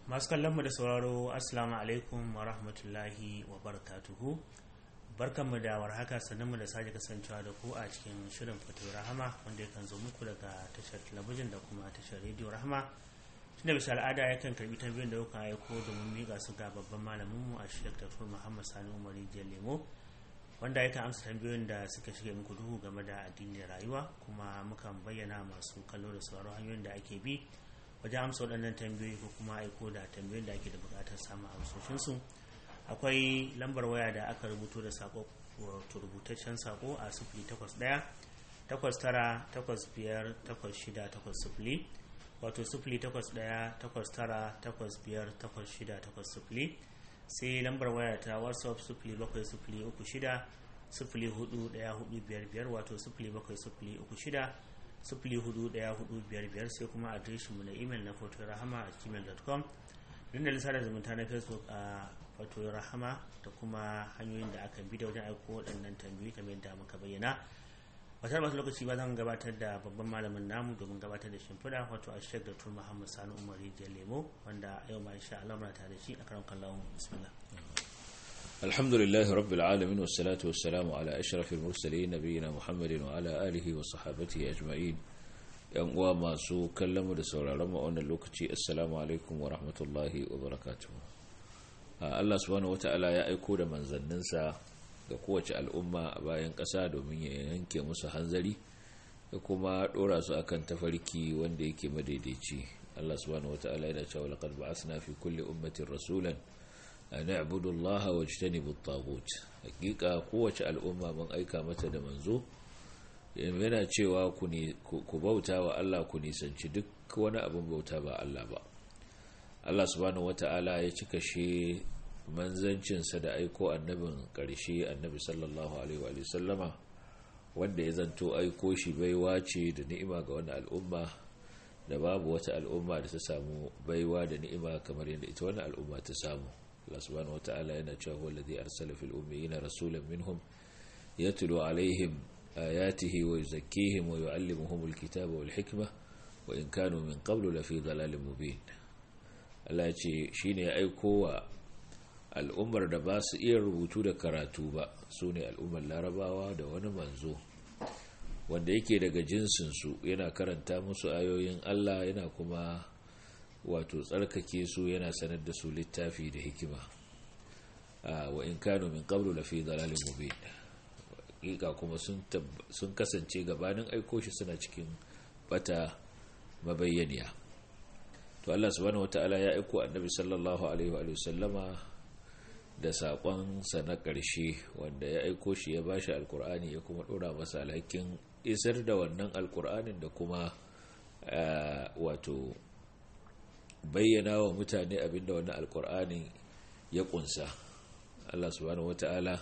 masu kallonmu da sauraro assalamu alaikum wa rahmatullahi wa barakatuhu barkanmu da warhaka sannan da sake kasancewa da ku a cikin shirin fito rahama wanda yakan zo muku daga tashar talabijin da kuma tashar rediyo rahama tunda bisa al'ada yakan karbi tambayoyin da kuka aiko domin miƙa su ga babban malaminmu a shek dr muhammad sani umari lemo wanda yakan amsa tambayoyin da suka shige muku duhu game da addini da rayuwa kuma mukan bayyana masu kallo da sauraron hanyoyin da ake bi wajen amsa waɗannan tambayoyi ko kuma aiko da tambayoyin da ake da buƙatar samun amsoshinsu akwai lambar waya da aka rubuto da sako wato rubutaccen sako a sufuri takwas ɗaya takwas tara takwas biyar takwas shida takwas sufuri wato sufuri takwas ɗaya takwas tara takwas biyar takwas shida takwas sufuri sai lambar waya ta whatsapp sufuri bakwai sufuri uku shida sufuri hudu ɗaya hudu biyar biyar wato sufuri bakwai sufuri uku shida sufuri hudu ɗaya hudu biyar biyar sai kuma adireshinmu na imel na foto rahama a gmail.com dandalin sada zumunta na facebook a wato rahama da kuma hanyoyin da aka bi da wajen aiko waɗannan tambayoyi kamar yadda muka bayyana wata masu lokaci ba zan gabatar da babban malamin namu domin gabatar da shimfiɗa wato a shek da tur muhammad sani umar rijiyar lemo wanda yau ma insha Allah muna tare da shi a karan kallon bismillah الحمد لله رب العالمين والصلاة والسلام على أشرف المرسلين نبينا محمد وعلى آله وصحابته أجمعين yan uwa masu kallon mu da sauraron mu a wannan lokaci assalamu alaikum wa rahmatullahi wa barakatuh Allah subhanahu wata'ala ya aiko da manzanninsa ga kowace al'umma a bayan ƙasa domin ya yanke musu hanzari da kuma ɗora su akan tafarki wanda yake madaidaici Allah subhanahu wata'ala yana cewa laqad ba'athna fi kulli ummatin rasulan an na'budu Allah wa jtanibu at-taghut hakika kowace al'umma mun aika mata da manzo yana cewa ku bauta wa Allah ku nisanci duk wani abin bauta ba Allah ba Allah subhanahu wata'ala ya cika shi manzancinsa da aiko annabin ƙarshe annabi sallallahu alaihi wa sallama wanda ya zanto aiko shi baiwa ce da ni'ima ga wani al'umma da babu wata al'umma da ta samu baiwa da ni'ima kamar yadda ita wani al'umma ta samu Allah subhanahu wata'ala yana cewa wallazi arsala fil ummiyina rasulan minhum yatlu alaihim آياته ويزكيهم ويعلمهم الكتاب والحكمة وإن كانوا من قبل لفي ضلال مبين Allah ce shi ne ya aiko wa al'ummar da ba su iya rubutu da karatu ba su ne al'ummar larabawa da wani manzo wanda yake daga jinsinsu yana karanta musu ayoyin Allah yana kuma wato tsarkake su yana sanar da su littafi da hikima wa in kanu min qablu lafi dalalin mubin hakika kuma sun kasance gabanin aiko shi suna cikin bata mabayyaniya to Allah subhanahu wata'ala ya aiko annabi sallallahu alaihi wa sallama da sakon sa na ƙarshe wanda ya aiko shi ya bashi alkur'ani ya kuma dora masa alhakin isar da wannan alkur'anin da kuma wato bayyana wa mutane abinda wannan alkur'anin ya kunsa Allah subhanahu wata'ala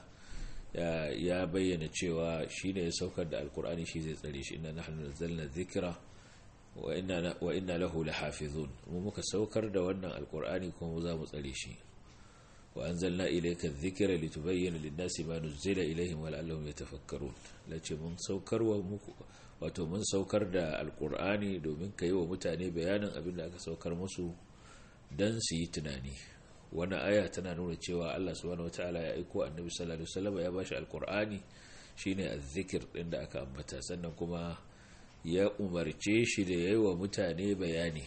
ya bayyana cewa shi ne ya saukar da alkur'ani shi zai tsare shi ina nahnu nazzalna dhikra wa inna lahu lahafizun mu muka saukar da wannan alkur'ani kuma za mu tsare shi wa anzalna ilayka dhikra litubayyana lin-nasi ma nuzila ilayhim wa la'allahum yatafakkarun lace mun saukar wa muku wato mun saukar da alkur'ani domin kai wa mutane bayanin abin da aka saukar musu dan su yi tunani wani aya tana nuna cewa Allah subhanahu wataala ya aiko annabi sallallahu alaihi wasallam ya bashi alqur'ani shine azzikir din da aka ambata sannan kuma ya umarce shi da yayi wa mutane bayani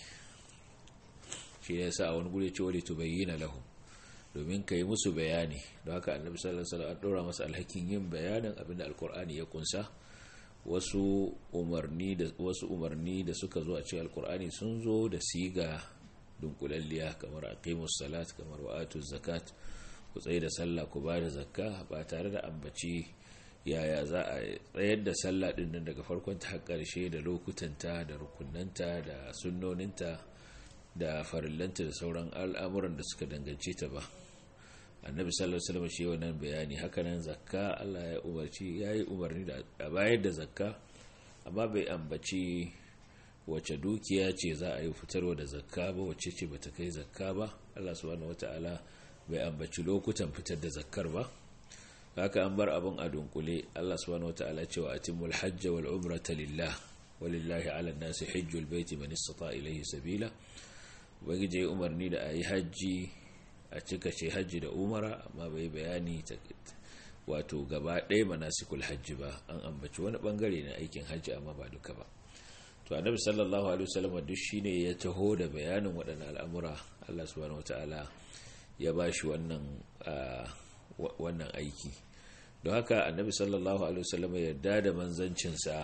shi ne sa wani gure ce wali tubayyana lahum domin kai musu bayani don haka annabi sallallahu alaihi wasallam an dora masa alhakin yin bayanin abinda alqur'ani ya kunsa wasu umarni da wasu umarni da suka zo a cikin alqur'ani sun zo da siga dunkulalliya kamar aqimus salat kamar wa'atuz zakat ku tsaye da sallah ku ba da zakka ba tare da ambaci yaya za a tsayar da sallah din nan daga farkon ta har karshe da lokutanta da rukunanta da sunnoninta da farillanta da sauran al'amuran da suka dangance ta ba annabi sallallahu alaihi wasallam shi wannan bayani hakanan zakka Allah ya umarci yayi umarni da bayar da zakka amma bai ambaci wace dukiya ce za a yi fitarwa da zakka ba wacce ce bata kai zakka ba Allah subhanahu wataala bai ambaci lokutan fitar da zakkar ba haka an bar abin a dunkule Allah subhanahu wataala cewa atimul hajj wal umrata lillah walillahi ala nasi hajjul baiti man istata ilayhi sabila ubangiji ya umarni da a yi hajji a cika ce hajji da umara amma bai bayani wato gaba ɗaya manasikul hajji ba an ambaci wani bangare na aikin hajji amma ba duka ba to annabi sallallahu alaihi wasallam duk shine ya taho da bayanin waɗannan al'amura Allah subhanahu wataala ya bashi wannan wannan aiki don haka annabi sallallahu alaihi wasallam ya yarda da manzancinsa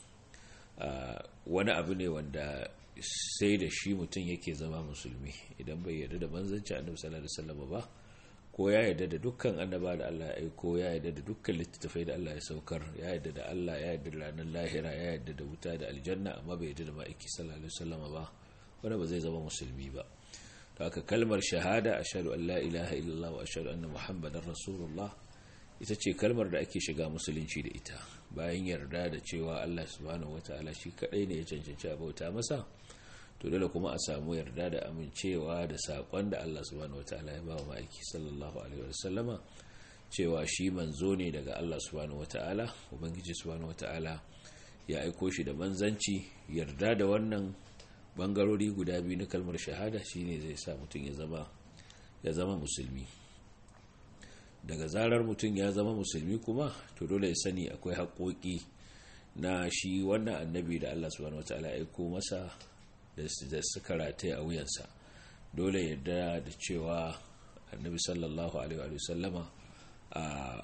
wani abu ne wanda sai da shi mutum yake zama musulmi idan bai yarda da manzanci annabi sallallahu alaihi wasallam ba ko ya yarda da dukkan annaba da Allah ya aiko ya yarda da dukkan littattafai da Allah ya saukar ya yarda da Allah ya yarda da ranar lahira ya yarda da wuta da aljanna amma bai yarda da ma'aiki sallallahu alaihi wasallam ba wanda ba zai zama musulmi ba to haka kalmar shahada ashhadu an la ilaha illallah wa ashhadu anna muhammadar rasulullah ita ce kalmar da ake shiga musulunci da ita bayan yarda da cewa Allah subhanahu wataala shi kadai ne ya cancanci a bauta masa to dole kuma a samu yarda da amincewa da sakon da Allah subhanahu wataala ya ba wa ma'aiki sallallahu alaihi wasallama cewa shi manzo ne daga Allah subhanahu wataala ubangiji subhanahu wataala ya aiko shi da manzanci yarda da wannan bangarori guda biyu na kalmar shahada shine zai sa mutum ya zama ya zama musulmi daga zarar mutum ya zama musulmi kuma to dole ya sani akwai haƙoƙi na shi wannan annabi da Allah subhanahu wataala ya aiko masa da suka rataye a wuyansa dole yadda da cewa annabi sallallahu alaihi wa sallama a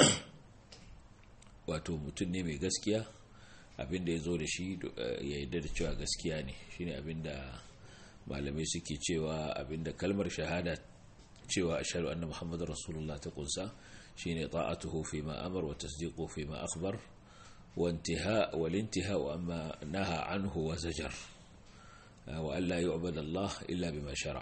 wato mutum ne mai gaskiya abinda ya zo da shi ya yadda da cewa gaskiya ne shine abinda malamai suke cewa abinda kalmar shahada cewa ashhadu anna muhammadar rasulullah ta kunsa shine ta'atuhu fi ma amar wa tasdiqu fi ma akhbar wa intiha wal intiha wa amma naha anhu wa zajar wa Allah ya ubada Allah illa bima shara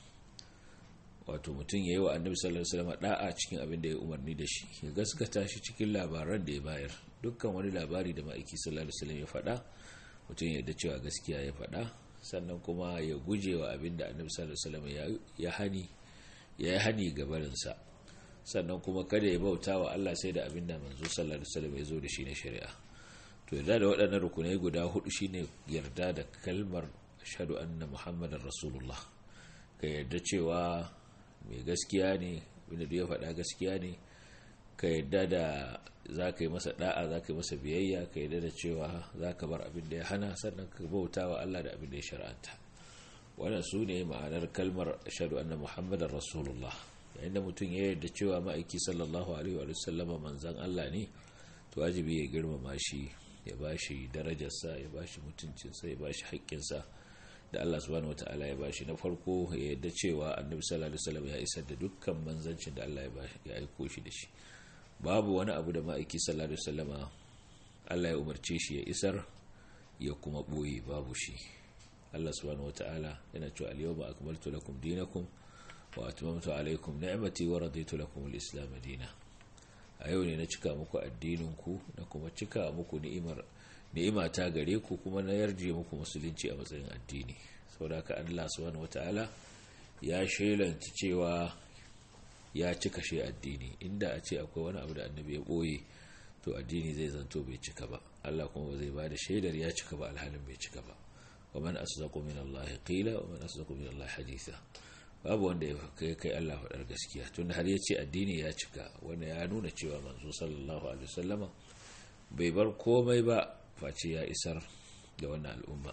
wato mutum yayi wa annabi sallallahu alaihi wasallam da'a cikin abin da ya umarni da shi ya gaskata shi cikin labaran da ya bayar dukkan wani labari da ma'aiki sallallahu alaihi wasallam ya faɗa mutum ya yarda cewa gaskiya ya faɗa sannan kuma ya guje wa abin da annabi sallallahu alaihi wasallam ya hani ya yi hani gabarin sa sannan kuma kada ya bauta wa Allah sai da abin da manzo sallallahu alaihi wasallam ya zo da shi na shari'a to yarda da waɗannan rukunai guda hudu shine yarda da kalmar ashhadu anna muhammadar rasulullah ka yarda cewa mai gaskiya ne wanda ya faɗa gaskiya ne ka yarda da za ka yi masa da'a za ka yi masa biyayya ka yarda da cewa za ka bar abin da ya hana sannan ka bauta wa Allah da abin da ya shar'anta wannan su ne ma'anar kalmar ashhadu anna muhammadar rasulullah yayin da mutum ya yarda cewa ma'aiki sallallahu alaihi wa sallama manzan Allah ne to wajibi ya girmama shi ya bashi darajarsa ya bashi mutuncinsa ya bashi haƙƙinsa da Allah subhanahu wataala ya bashi na farko ya yadda cewa annabi sallallahu alaihi wasallam ya isar da dukkan manzancin da Allah ya aiko shi da shi babu wani abu da ma'aiki sallallahu alaihi wasallama Allah ya umarce shi ya isar ya kuma boye babu shi Allah subhanahu wataala yana cewa al-yawma akmaltu lakum dinakum wa atmamtu alaykum ni'mati wa raditu lakum al-islam dinan a yau ne na cika muku addinin ku na kuma cika muku ni'imar ni'ima ta gare ku kuma na yarje muku musulunci a matsayin addini saboda haka Allah subhanahu wataala ya shelanta cewa ya cika shi addini inda a ce akwai wani abu da annabi ya boye to addini zai zanto bai cika ba Allah kuma ba zai bada shaidar ya cika ba alhalin bai cika ba wa man asdaqu min Allah qila wa man asdaqu min Allah haditha babu wanda ya kai kai Allah faɗar gaskiya tun har ya ce addini ya cika wanda ya nuna cewa manzo sallallahu alaihi wasallama bai bar komai ba face ya isar da wannan al'umma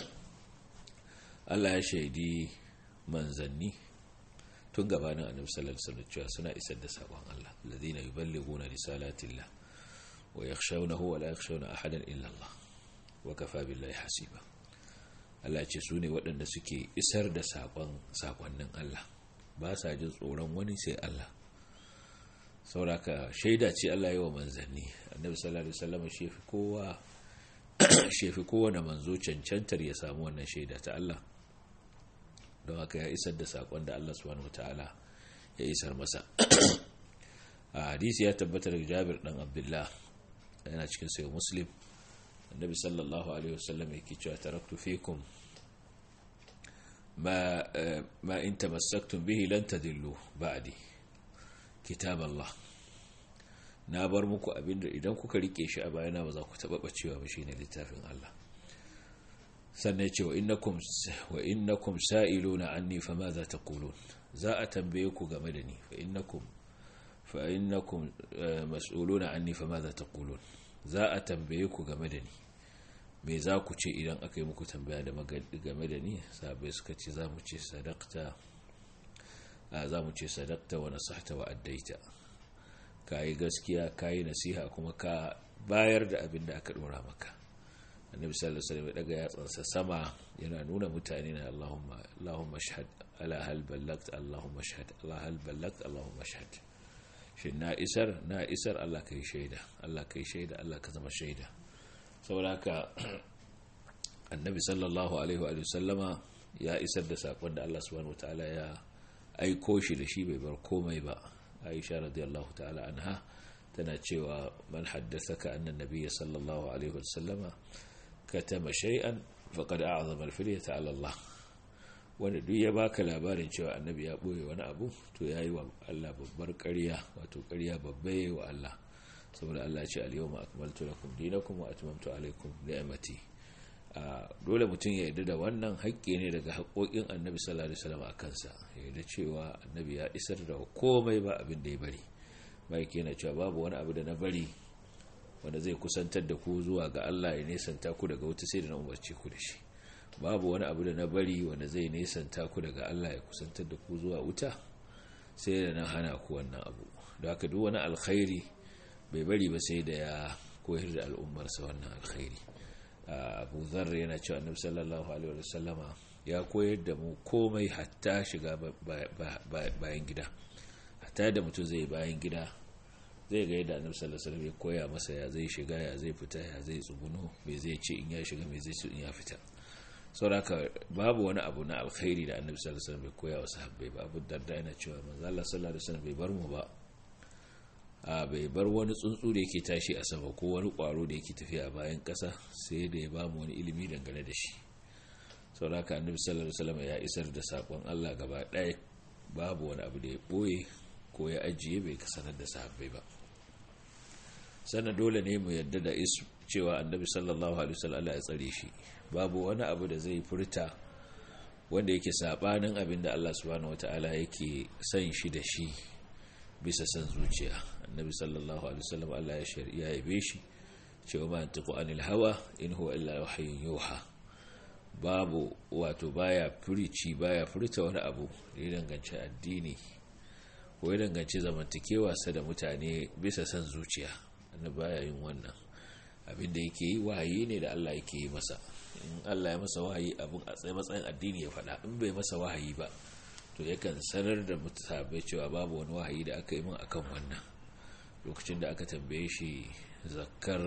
Allah ya shaidi manzanni tun gabanin annabi sallallahu alaihi wasallam cewa suna isar da sabon Allah alladhina yuballighuna risalatillah wa yakhshawnahu wa la yakhshawna ahadan illa Allah wa kafa billahi hasiba Allah ce su ne waɗanda suke isar da sakon sakonnin Allah ba sa jin tsoron wani sai Allah sauraka shaida ce Allah yi wa manzanni annabi sallallahu alaihi wasallam shi fi kowa shefi kowane manzo cancantar ya samu wannan shaida ta Allah don haka ya isar da sakon da Allah subhanahu wataala ya isar masa a hadisi ya tabbatar da Jabir dan Abdullah yana cikin sayo Muslim annabi sallallahu alaihi wasallam yake cewa taraktu fikum ma ma in tamassaktum bihi lan tadillu ba'di kitab Allah na bar muku abinda idan kuka rike shi a bayana ba za ku taba bacewa ba shine littafin Allah sannan ce wa innakum sa'iluna anni fa ma za ta kulun za a tambaye ku game da ni fa innakum fa innakum mas'uluna anni fa ma za ta kulun za a tambaye ku game da ni me za ku ce idan aka yi muku tambaya da game da ni sabai suka ce za mu ce sadakta za mu ce sadakta wa nasahta wa addaita ka yi gaskiya ka yi nasiha kuma ka bayar da abin da aka dora maka annabi sallallahu alaihi wasallam daga yatsansa sama yana nuna mutane na Allahumma Allahumma shahad ala hal ballagt Allahumma shahad ala hal ballagt Allahumma shahad shin na isar na isar Allah kai shaida Allah kai shaida Allah ka zama shaida saboda haka annabi sallallahu alaihi wa sallama ya isar da sakon da Allah subhanahu wataala ya aiko shi da shi bai bar komai ba Aisha radiyallahu ta'ala anha tana cewa man haddathaka anna nabiyya sallallahu alaihi wa sallama katama shay'an faqad a'zama al-firyata 'ala Allah wanda duk ya baka labarin cewa annabi ya boye wani abu to yayi wa Allah babbar ƙarya wato ƙarya babba yayi wa Allah saboda Allah ya ce al-yawma akmaltu lakum dinakum wa atmamtu alaykum ni'mati dole mutum ya yarda da wannan haƙƙi ne daga haƙoƙin annabi sallallahu alaihi wasallam a kansa ya yarda cewa annabi ya isar da komai ba abin da ya bari bai yana cewa babu wani abu da na bari wanda zai kusantar da ku zuwa ga Allah ya nesanta ku daga wuta sai da na umarce ku da shi babu wani abu da na bari wanda zai nesanta ku daga Allah ya kusantar da ku zuwa wuta sai da na hana ku wannan abu da haka duk wani alkhairi bai bari ba sai da ya koyar da al'ummarsa wannan alkhairi abu zar yana cewa annabi sallallahu alaihi wa sallama ya koyar da mu komai hatta shiga bayan gida hatta da mutum zai bayan gida zai ga yadda annabi sallallahu alaihi wasallam ya koya masa ya zai shiga ya zai fita ya zai tsuguno me zai ce in ya shiga me zai ce in ya fita saboda babu wani abu na alkhairi da annabi sallallahu alaihi wasallam bai koya wa sahabbai ba abu darda yana cewa manzo Allah sallallahu alaihi wasallam bai bar mu ba a bai bar wani tsuntsu da yake tashi a sama ko wani kwaro da yake tafiya a bayan kasa sai da ya bamu wani ilimi dangane da shi saboda annabi sallallahu alaihi wasallam ya isar da sakon Allah gaba ɗaya babu wani abu da ya boye ko ya ajiye bai sanar da sahabbai ba sannan dole ne mu yadda da isu cewa annabi sallallahu alaihi wasallam ya tsare shi babu wani abu da zai furta wanda yake sabanin abin da Allah subhanahu wataala yake son shi da shi bisa san zuciya annabi sallallahu alaihi wasallam Allah ya shari'a ya yabe shi cewa ma antiqu anil hawa in huwa illa wahyun yuha babu wato baya furici baya furta wani abu da ya danganci addini ko ya danganci zamantakewa sa da mutane bisa san zuciya annabi baya yin wannan abin da yake yi wahayi ne da Allah yake yi masa in Allah ya masa wahayi abin a tsaye matsayin addini ya faɗa in bai masa wahayi ba to yakan sanar da mutane cewa babu wani wahayi da aka yi min akan wannan lokacin da aka tambaye shi zakkar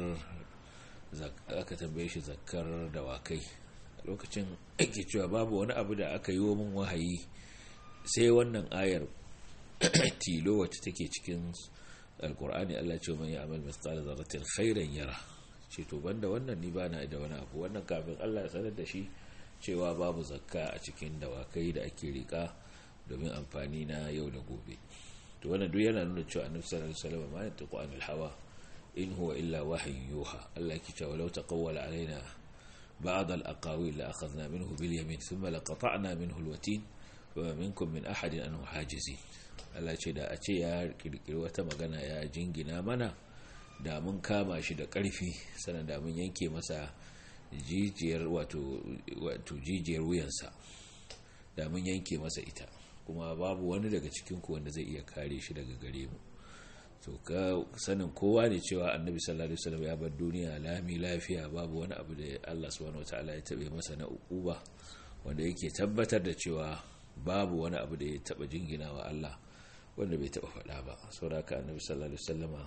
aka tambaye shi zakkar dawakai lokacin ake cewa babu wani abu da aka yi wa min wahayi sai wannan ayar tilo wacce take cikin alkur'ani Allah ce man ya'mal mithqala dharratin khairan yara ce to banda wannan ni bana da wani abu wannan kafin Allah ya sanar da shi cewa babu zakka a cikin dawakai da ake rika domin amfani na yau da gobe to wannan duk yana nuna cewa annabi sallallahu alaihi wasallam ma yantaqu anil hawa in huwa illa wahyun yuha Allah yake cewa law taqawwala alaina ba'd al-aqawil la akhadna minhu bil yamin thumma laqata'na minhu al-watin wa minkum min ahadin anhu hajizin Allah ce da a ce ya kirkiri wata magana ya jingina mana da mun kama shi da ƙarfi sannan da mun yanke masa jijiyar wato jijiyar wuyansa da mun yanke masa ita kuma babu wani daga cikinku wanda zai iya kare shi daga gare mu to ka sanin kowa ne cewa annabi sallallahu alaihi wasallam ya bar duniya lami lafiya babu wani abu da Allah subhanahu wataala ya tabe masa na ukuba wanda yake tabbatar da cewa babu wani abu da ya taba jingina wa Allah wanda bai taba faɗa ba sauraka annabi sallallahu alaihi wasallama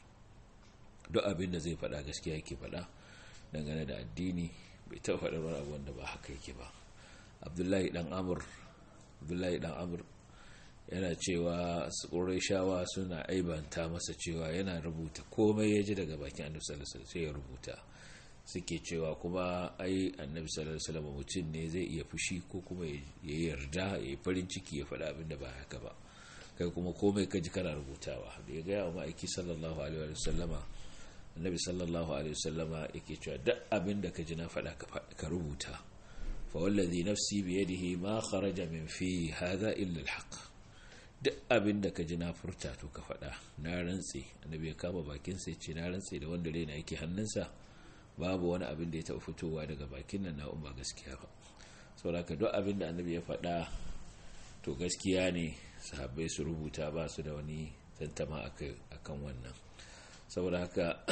duk abin da zai faɗa gaskiya yake faɗa dangane da addini bai taba faɗa wani abu wanda ba haka yake ba abdullahi dan amur abdullahi dan amur yana cewa shawa suna aibanta masa cewa yana rubuta komai ya ji daga bakin annabi sallallahu alaihi wasallam sai ya rubuta suke cewa kuma ai annabi sallallahu alaihi wasallam mutum ne zai iya fushi ko kuma ya yarda ya yi farin ciki ya faɗa abin da ba haka ba kai kuma komai ka ji kana rubutawa da ya gaya wa ma'aiki sallallahu alaihi wasallama annabi sallallahu alaihi wasallama yake cewa duk abin da ka ji na faɗa ka rubuta fa wallazi nafsi bi yadihi ma kharaja min fi hadha illa alhaq duk abin da ka ji na furta to ka faɗa na rantse annabi ya kama bakin sai ce na rantse da wanda raina yake hannunsa babu wani abin da ya taɓa fitowa daga bakin nan na umma gaskiya ba saboda ka duk abin da annabi ya faɗa to gaskiya ne sahabbai su rubuta ba su da wani tantama akan wannan saboda haka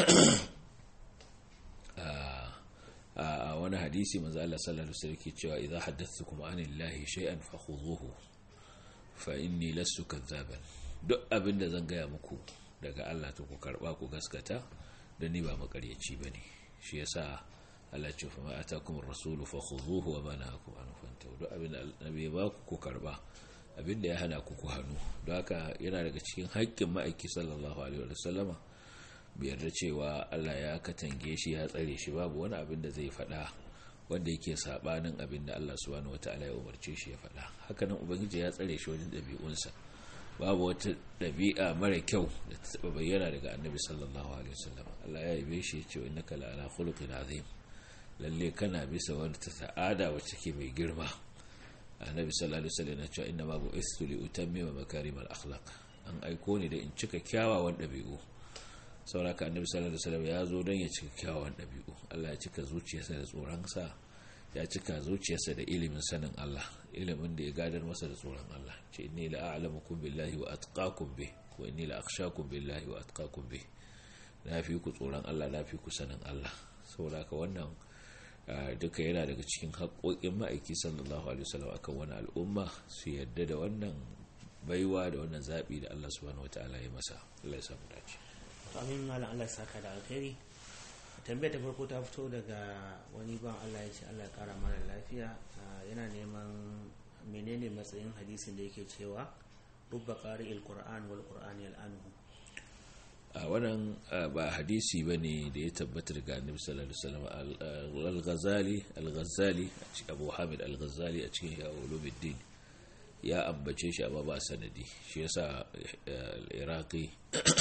a wani hadisi manzo Allah sallallahu alaihi wasallam ke cewa idza haddathukum anillahi shay'an fakhudhuhu fa inni lastu kadzaban duk abin da zan gaya muku daga Allah to ku karba ku gaskata da ni ba makaryaci bane shi yasa Allah ce fa ma atakum ar-rasulu fakhudhuhu wa ma nahakum anhu fantahu duk abin da annabi ya baku ku karba abin da ya hana ku ku hannu don haka yana daga cikin haƙƙin ma'aiki sallallahu alaihi wa sallama biyar da cewa Allah ya katange shi ya tsare shi babu wani abin da zai faɗa wanda yake sabanin abin da Allah subhanahu wataala ya umarce shi ya faɗa hakanan ubangiji ya tsare shi wajen ɗabi'unsa babu wata ɗabi'a mara kyau da ta taɓa bayyana daga annabi sallallahu alaihi wasallam Allah ya yabe shi ya ce innaka la ala khuluqin azim lalle kana bisa wani ta ta'ada wacce ke mai girma annabi sallallahu alaihi wasallam ya ce inna ma bu'istu li utammima makarimal akhlaq an aiko ni da in cika kyawawan ɗabi'u sauraka annabi sallallahu alaihi wasallam ya zo don ya cika kyawawan ɗabi'u Allah ya cika zuciyarsa da tsoronsa ya cika zuciyarsa da ilimin sanin Allah ilimin da ya gadar masa da tsoron Allah ce inni la a'lamukum billahi wa atqakum bih wa inni la akhshakum billahi wa atqakum bih na fi ku tsoron Allah na fi ku sanin Allah saboda wannan duka yana daga cikin haƙoƙin ma'aiki sallallahu alaihi wasallam akan wani al'umma su yadda da wannan baiwa da wannan zaɓi da Allah subhanahu wataala ya masa Allah ya samu dace to amin malam Allah ya saka da alkhairi tambayar ta farko ta fito daga wani ban Allah ya ce Allah ya kara mana lafiya yana neman menene matsayin hadisin da yake cewa rubba qari'il qur'an wal qur'an yal'anuhu a wannan ba hadisi ba ne da ya tabbata daga annabi sallallahu alaihi wasallam al-ghazali al-ghazali abu hamid al-ghazali a cikin ya ulumuddin ya ambace shi amma ba sanadi shi yasa al-iraqi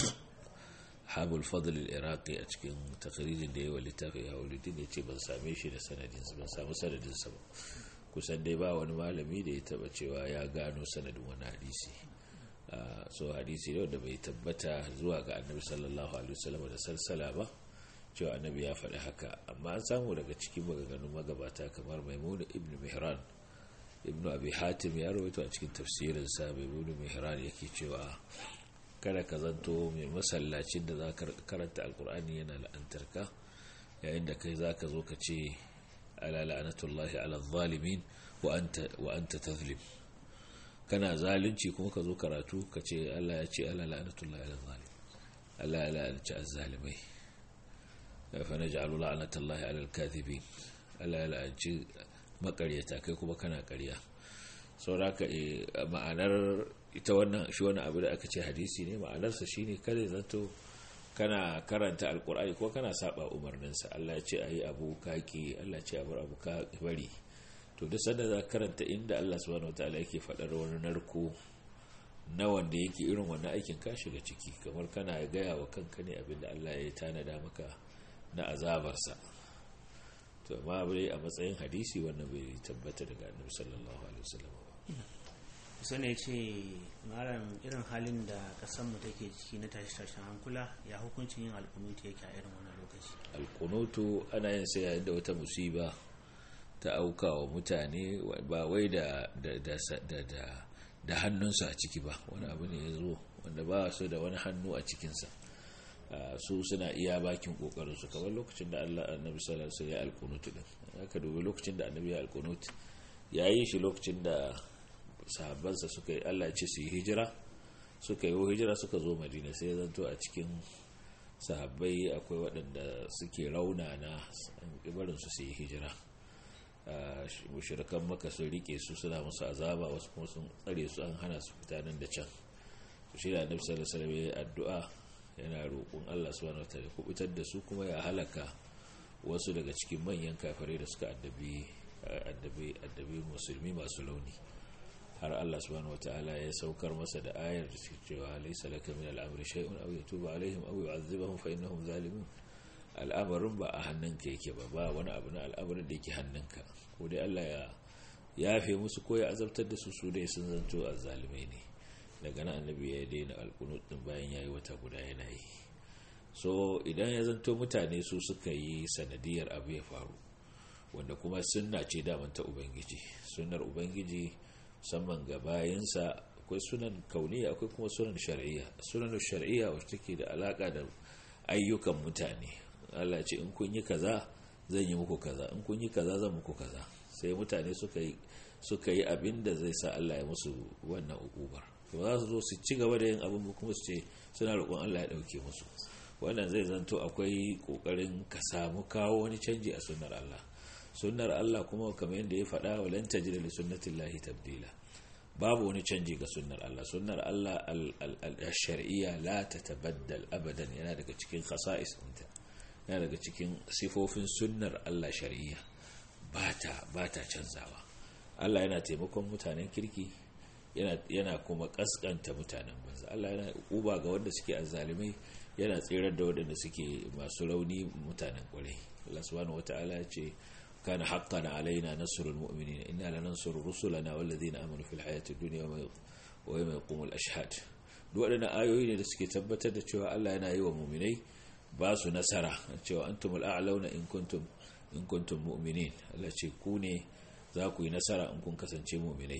habul fadl al-iraqi a cikin takririn da yawa littafin ya ulumuddin ya ce ban same shi da sanadin ban samu sanadin sa ba kusan dai ba wani malami da ya taba cewa ya gano sanadin wani hadisi so hadisi ne wanda bai tabbata zuwa ga annabi sallallahu alaihi wasallam da salsala ba cewa annabi ya faɗi haka amma an samu daga cikin maganganun magabata kamar maimun ibn mihran ibn abi hatim ya rawaito a cikin tafsirin sa maimun mihran yake cewa kada ka zanto mai masallacin da za ka karanta alkur'ani yana la'antarka yayin da kai za ka zo ka ce ala la'anatullahi ala zalimin wa anta tazlim kana zalunci kuma ka zo karatu ka ce Allah ya ce Allah la'anatullahi ala zalim Allah ya la'anci azzalimai fa naj'alu la'anatullahi ala al-kadhibin Allah ya la'anci makaryata kai kuma kana ƙarya sauraka ma'anar ita wannan shi wannan abu da aka ce hadisi ne ma'anarsa shine kada zanto kana karanta alkur'ani ko kana saba umarninsa Allah ya ce ayi abu kaki Allah ya ce abu abu ka bari to duk sanda za karanta inda Allah subhanahu wataala yake faɗar wani narko na wanda yake irin wannan aikin ka shiga ciki kamar kana gaya wa kanka ne abinda Allah ya tanada maka na azabarsa to amma abu dai a matsayin hadisi wannan bai tabbata daga annabi sallallahu alaihi wasallam kusa ne ce malam irin halin da kasan mu take ciki na tashi tashin hankula ya hukuncin yin alkunuti yake a irin wannan lokaci alkunutu ana yin sai yayin da wata musiba ta auka wa mutane ba wai da da hannunsu a ciki ba wani abu ne ya zo wanda ba su da wani hannu a cikinsa su suna iya bakin kokarinsu kamar lokacin da Allah annabi sallallahu alaihi wasallam ya alkunutu din aka dubi lokacin da annabi ya alkunutu ya yi shi lokacin da sahabbansa suka yi Allah ya ce su yi hijira suka yi hijira suka zo madina sai zanto a cikin sahabbai akwai waɗanda suke raunana barin su su yi hijira mushirikan maka sun rike su suna musu azaba wasu kuma sun tsare su an hana su fita nan da can su shi da annabi sallallahu alaihi addu'a yana roƙon Allah subhanahu wataala ya kubutar da su kuma ya halaka wasu daga cikin manyan kafirai da suka addabi addabi addabi musulmi masu launi har Allah subhanahu wataala ya saukar masa da ayar da cewa laysa laka min al-amri shay'un aw yatuba alaihim aw yu'adhibuhum fa innahum zalimun al'amarin ba a hannunka yake ba ba wani abu na al'amarin da yake hannunka ko dai Allah ya yafe musu ko ya azabtar da su su dai sun zanto azzalimai ne daga nan annabi ya daina alkunut din bayan yayi wata guda yana yi so idan ya zanto mutane su suka yi sanadiyar abu ya faru wanda kuma sunna ce daman ta ubangiji sunnar ubangiji musamman ga bayansa akwai sunan kauniya akwai kuma sunan shar'iyya sunan shar'iyya wacce take da alaka da ayyukan mutane Allah ce in kun yi kaza zan yi muku kaza in kun yi kaza zan muku kaza sai mutane suka yi suka yi abin da zai sa Allah ya musu wannan ukubar to za su zo su ci gaba da yin abin kuma su ce suna roƙon Allah ya ɗauke musu wannan zai zanto akwai ƙoƙarin ka samu kawo wani canji a sunnar Allah sunnar Allah kuma kamar yadda ya faɗa wa lan tajida li sunnatillahi tabdila babu wani canji ga sunnar Allah sunnar Allah al-shar'iyya la tatabaddal abadan yana daga cikin khasa'is ɗinta yana daga cikin sifofin sunnar Allah shar'iyya bata bata canzawa Allah yana taimakon mutanen kirki yana kuma kaskanta mutanen banza Allah yana uba ga wanda suke azzalimai yana tsirar da waɗanda suke masu rauni mutanen kwarai Allah subhanahu wataala ya ce kana haqqan alaina nasrul mu'minin inna lanansuru rusulana wallazina amanu fil hayati dunya wa yawma yaqumul ashhad duk waɗannan ayoyi ne da suke tabbatar da cewa Allah yana yi wa mu'minai ba su nasara cewa antumul a'launa in kuntum in kuntum mu'minin Allah ce ku ne za ku yi nasara in kun kasance mu'minai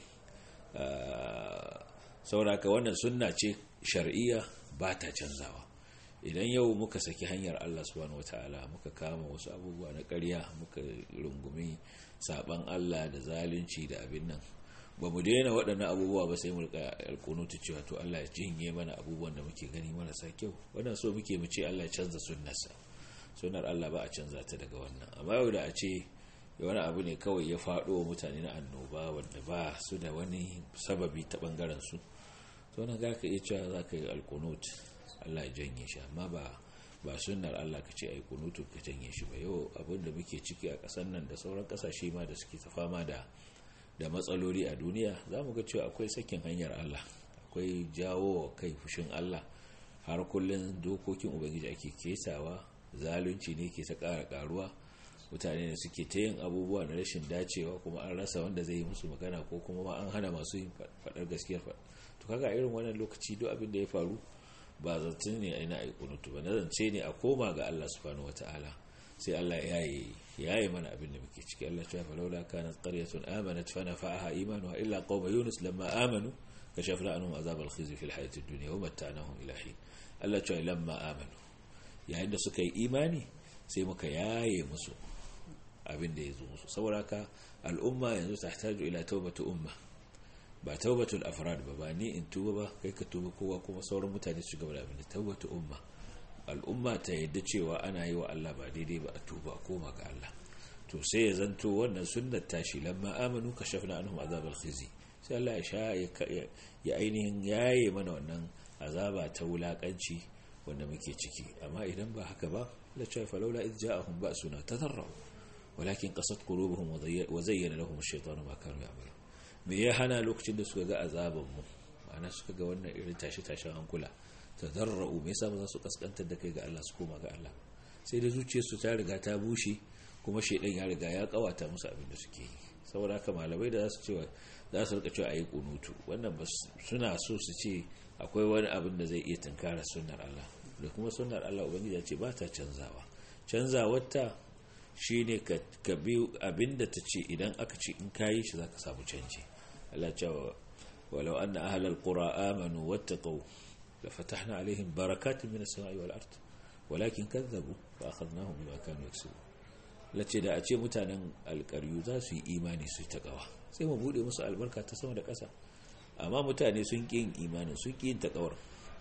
sauraka wannan sunna ce shar'iyya ba ta canzawa idan yau muka saki hanyar Allah subhanahu wataala muka kama wasu abubuwa na ƙarya muka rungumi saban Allah da zalunci da abin nan ba mu daina waɗannan abubuwa ba sai mu rika alkunutu cewa to Allah ya jinye mana abubuwan da muke gani marasa kyau wannan so muke mu ce Allah ya canza sunnarsa sunnar Allah ba a canza ta daga wannan amma yau da a ce wani abu ne kawai ya faɗo wa mutane na annoba wanda ba su da wani sababi ta ɓangaren su to nan za ka iya cewa za ka yi alkunut Allah ya janye shi amma ba ba sunnar Allah ka ce ai kunutu ka janye shi ba yau abin da muke ciki a ƙasar nan da sauran ƙasashe ma da suke ta fama da da matsaloli a duniya za mu ga cewa akwai sakin hanyar Allah akwai jawo kai fushin Allah har kullum dokokin ubangiji ake ketawa zalunci ne ke ta ƙara ƙaruwa mutane ne suke ta yin abubuwa na rashin dacewa kuma an rasa wanda zai yi musu magana ko kuma ma an hana masu yin faɗar gaskiyar faɗa to kaga irin wannan lokaci duk abin da ya faru ba zancen ne a ina aikunutu ba na zance ne a koma ga Allah subhanahu wataala sai Allah ya yi ya yi mana abin da muke ciki Allah ya fa laula kanat qaryatun amanat fa nafa'aha imanuha illa qauma yunus lamma amanu kashafna anhum azab al-khizy fi al-hayati ad-dunya wa matta'nahum ila hin Allah ya lamma amanu yayin da suka yi imani sai muka yaye musu abin da ya zo musu saboda ka al'umma yanzu ta tajo ila taubatu umma ba taubatul afrad ba ba ni in tuba ba kai ka tuba kowa kuma sauran mutane su gaba da abin da taubatu umma al'umma ta yadda cewa ana yi wa Allah ba daidai ba a tuba a koma ga Allah to sai ya zanto wannan sunnar tashi lamma amanu kashafna anhum azabal khizi sai Allah ya sha ya ainihin yaye mana wannan azaba ta wulakanci wanda muke ciki amma idan ba haka ba la cha falawla id ja'ahum ba'suna tadarru walakin qasat qulubuhum wa zayyana lahum ash-shaytanu ma kanu ya'malun me ya hana lokacin da suka ga azaban mu ma'ana suka ga wannan irin tashi tashin hankula tadarru me yasa ba za su kaskantar da kai ga Allah su koma ga Allah sai da zuciyarsu ta riga ta bushe kuma shaidan ya riga ya kawata musu abin da suke yi saboda haka malamai da za su cewa za su rika cewa ayi kunutu wannan suna so su ce akwai wani abin da zai iya tunkara sunnar Allah da kuma sunnar Allah ubangiji ya ce ba ta canzawa canzawarta shine ka ka bi abin da ta ce idan aka ce in kayi shi zaka samu canji Allah ce walau anna ahlal qura amanu wattaqu la fatahna alaihim barakatin minas samai wal ard walakin kazzabu fa akhadnahum bima kanu yaksubun lace da a ce mutanen alkaryu za su yi imani su ta kawa sai mu bude musu albarka ta sama da ƙasa amma mutane sun ƙi yin imanin sun ƙi yin taƙawar